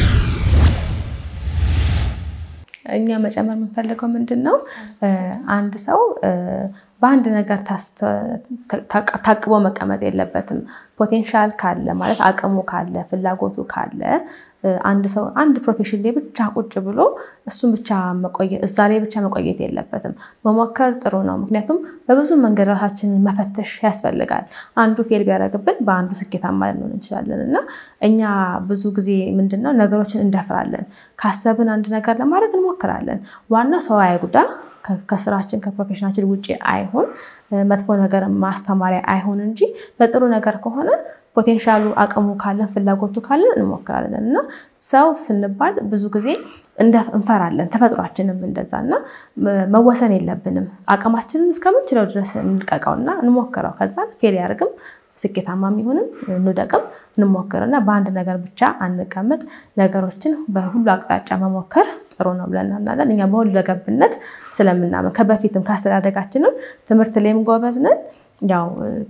እኛ መጨመር የምንፈልገው ምንድን ነው እ፣ አንድ ሰው እ፣ በአንድ ነገር ታስተ- ታቅ- ታቅቦ መቀመጥ የለበትም። ፖቴንሻል ካለ ማለት አቅሙ ካለ ፍላጎቱ ካለ እ፣ አንድ ሰው አንድ ፕሮፌሽን ላይ ብቻ ቁጭ ብሎ እሱን ብቻ መቆየት እዛ ላይ ብቻ መቆየት የለበትም። መሞከር ጥሩ ነው። ምክንያቱም በብዙ መንገድ ራሳችንን መፈተሽ ያስፈልጋል። አንዱ ፌል ቢያደርግብን በአንዱ ስኬታማ ልንሆን እንችላለን እና እኛ ብዙ ጊዜ ምንድን ነው ነገሮችን እንደፍራለን። ካሰብን አንድ ነገር ለማድረግ እንሞክራለን። ዋና ሰው አይጉዳ ከ- ከስራችን ከፕሮፌሽናችን ውጭ አይሁን፣ እ፣ መጥፎ ነገር ማስተማሪያ አይሁን እንጂ ለጥሩ ነገር ከሆነ ፖቴንሻሉ አቅሙ ካለን ፍላጎቱ ካለን እንሞክራለን እና ሰው ስንባል ብዙ ጊዜ እንደ- እንፈራለን። ተፈጥሯችንም እንደዛ እና መ- መወሰን የለብንም። አቅማችንን እስከምንችለው ድረስ እንልቀቀውና እንሞክረው። ከዛ ፌል ያደርግም ስኬታማ የሚሆንም እንውደቅም እንሞክርና በአንድ ነገር ብቻ አንቀመጥ። ነገሮችን በሁሉ አቅጣጫ መሞከር ጥሩ ነው ብለን እናምናለን። እኛ በሁሉ ለገብነት ስለምናምን ከበፊትም ከአስተዳደጋችንም ትምህርት ላይም ጎበዝ ነን። ያው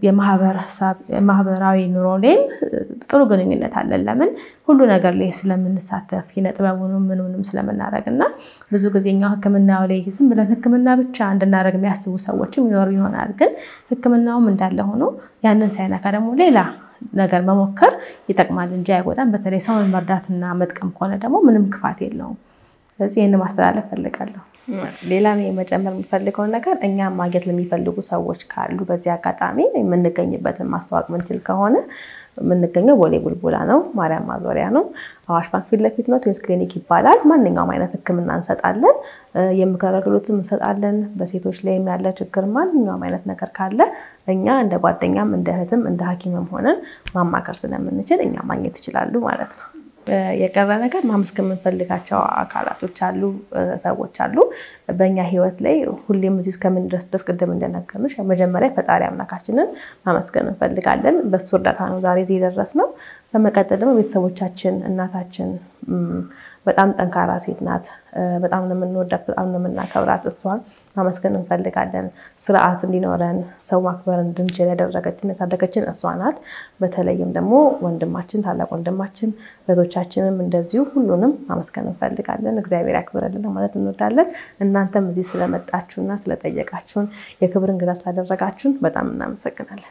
የማህበረሰብ የማህበራዊ ኑሮ ላይም ጥሩ ግንኙነት አለን። ለምን ሁሉ ነገር ላይ ስለምንሳተፍ ኪነ ጥበቡንም ምኑንም ስለምናደርግ እና ብዙ ጊዜ እኛው ሕክምናው ላይ ዝም ብለን ሕክምና ብቻ እንድናደርግ የሚያስቡ ሰዎችም ይኖሩ ይሆናል። ግን ሕክምናውም እንዳለ ሆኖ ያንን ሳይነካ ደግሞ ሌላ ነገር መሞከር ይጠቅማል እንጂ አይጎዳም። በተለይ ሰውን መርዳትና መጥቀም ከሆነ ደግሞ ምንም ክፋት የለውም። ስለዚህ ይህን ማስተላለፍ ፈልጋለሁ። ሌላ እኔ መጨመር የምፈልገው ነገር እኛ ማግኘት ለሚፈልጉ ሰዎች ካሉ በዚህ አጋጣሚ የምንገኝበትን ማስተዋወቅ ምንችል ከሆነ የምንገኘው ቦሌ ቡልቡላ ነው፣ ማርያም ማዞሪያ ነው። አዋሽ ባንክ ፊት ለፊት ነው። ትዊንስ ክሊኒክ ይባላል። ማንኛውም አይነት ህክምና እንሰጣለን። የምክር አገልግሎትም እንሰጣለን። በሴቶች ላይም ያለ ችግር ማንኛውም አይነት ነገር ካለ እኛ እንደ ጓደኛም እንደ እህትም እንደ ሐኪምም ሆነን ማማከር ስለምንችል እኛ ማግኘት ይችላሉ ማለት ነው። የቀረ ነገር ማመስገን የምንፈልጋቸው አካላቶች አሉ፣ ሰዎች አሉ በእኛ ህይወት ላይ ሁሌም እዚህ እስከምንድረስ ድረስ ቅድም እንደነገርንሽ መጀመሪያ ፈጣሪ አምላካችንን ማመስገን እንፈልጋለን። በሱ እርዳታ ነው ዛሬ እዚህ የደረስነው። በመቀጠል ደግሞ ቤተሰቦቻችን፣ እናታችን በጣም ጠንካራ ሴት ናት። በጣም ነው የምንወዳት፣ በጣም ነው የምናከብራት። እሷን ማመስገን እንፈልጋለን። ስርዓት እንዲኖረን ሰው ማክበር እንድንችል ያደረገችን ያሳደገችን እሷ ናት። በተለይም ደግሞ ወንድማችን፣ ታላቅ ወንድማችን፣ እህቶቻችንም እንደዚሁ ሁሉንም ማመስገን እንፈልጋለን። እግዚአብሔር ያክብረልን ማለት እንወዳለን። እናንተም እዚህ ስለመጣችሁና ስለጠየቃችሁን የክብር እንግዳ ስላደረጋችሁን በጣም እናመሰግናለን።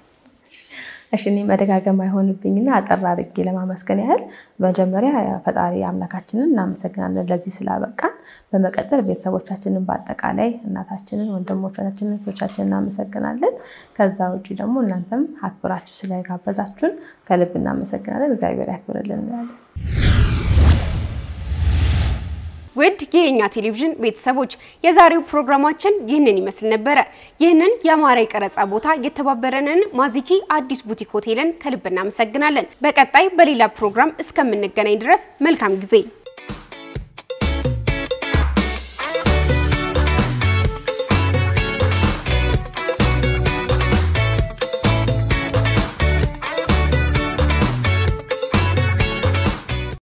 እሺ እኔ መደጋገም አይሆንብኝና አጠር አድርጌ ለማመስገን ያህል መጀመሪያ ፈጣሪ አምላካችንን እናመሰግናለን ለዚህ ስላበቃን። በመቀጠል ቤተሰቦቻችንን በአጠቃላይ እናታችንን፣ ወንድሞቻችንን፣ እህቶቻችንን እናመሰግናለን። ከዛ ውጭ ደግሞ እናንተም አክብራችሁ ስለጋበዛችሁን ከልብ እናመሰግናለን። እግዚአብሔር ያክብርልን እንላለን። ውድ የኛ ቴሌቪዥን ቤተሰቦች የዛሬው ፕሮግራማችን ይህንን ይመስል ነበረ። ይህንን የአማረ የቀረጻ ቦታ የተባበረንን ማዚኪ አዲስ ቡቲክ ሆቴልን ከልብ እናመሰግናለን። በቀጣይ በሌላ ፕሮግራም እስከምንገናኝ ድረስ መልካም ጊዜ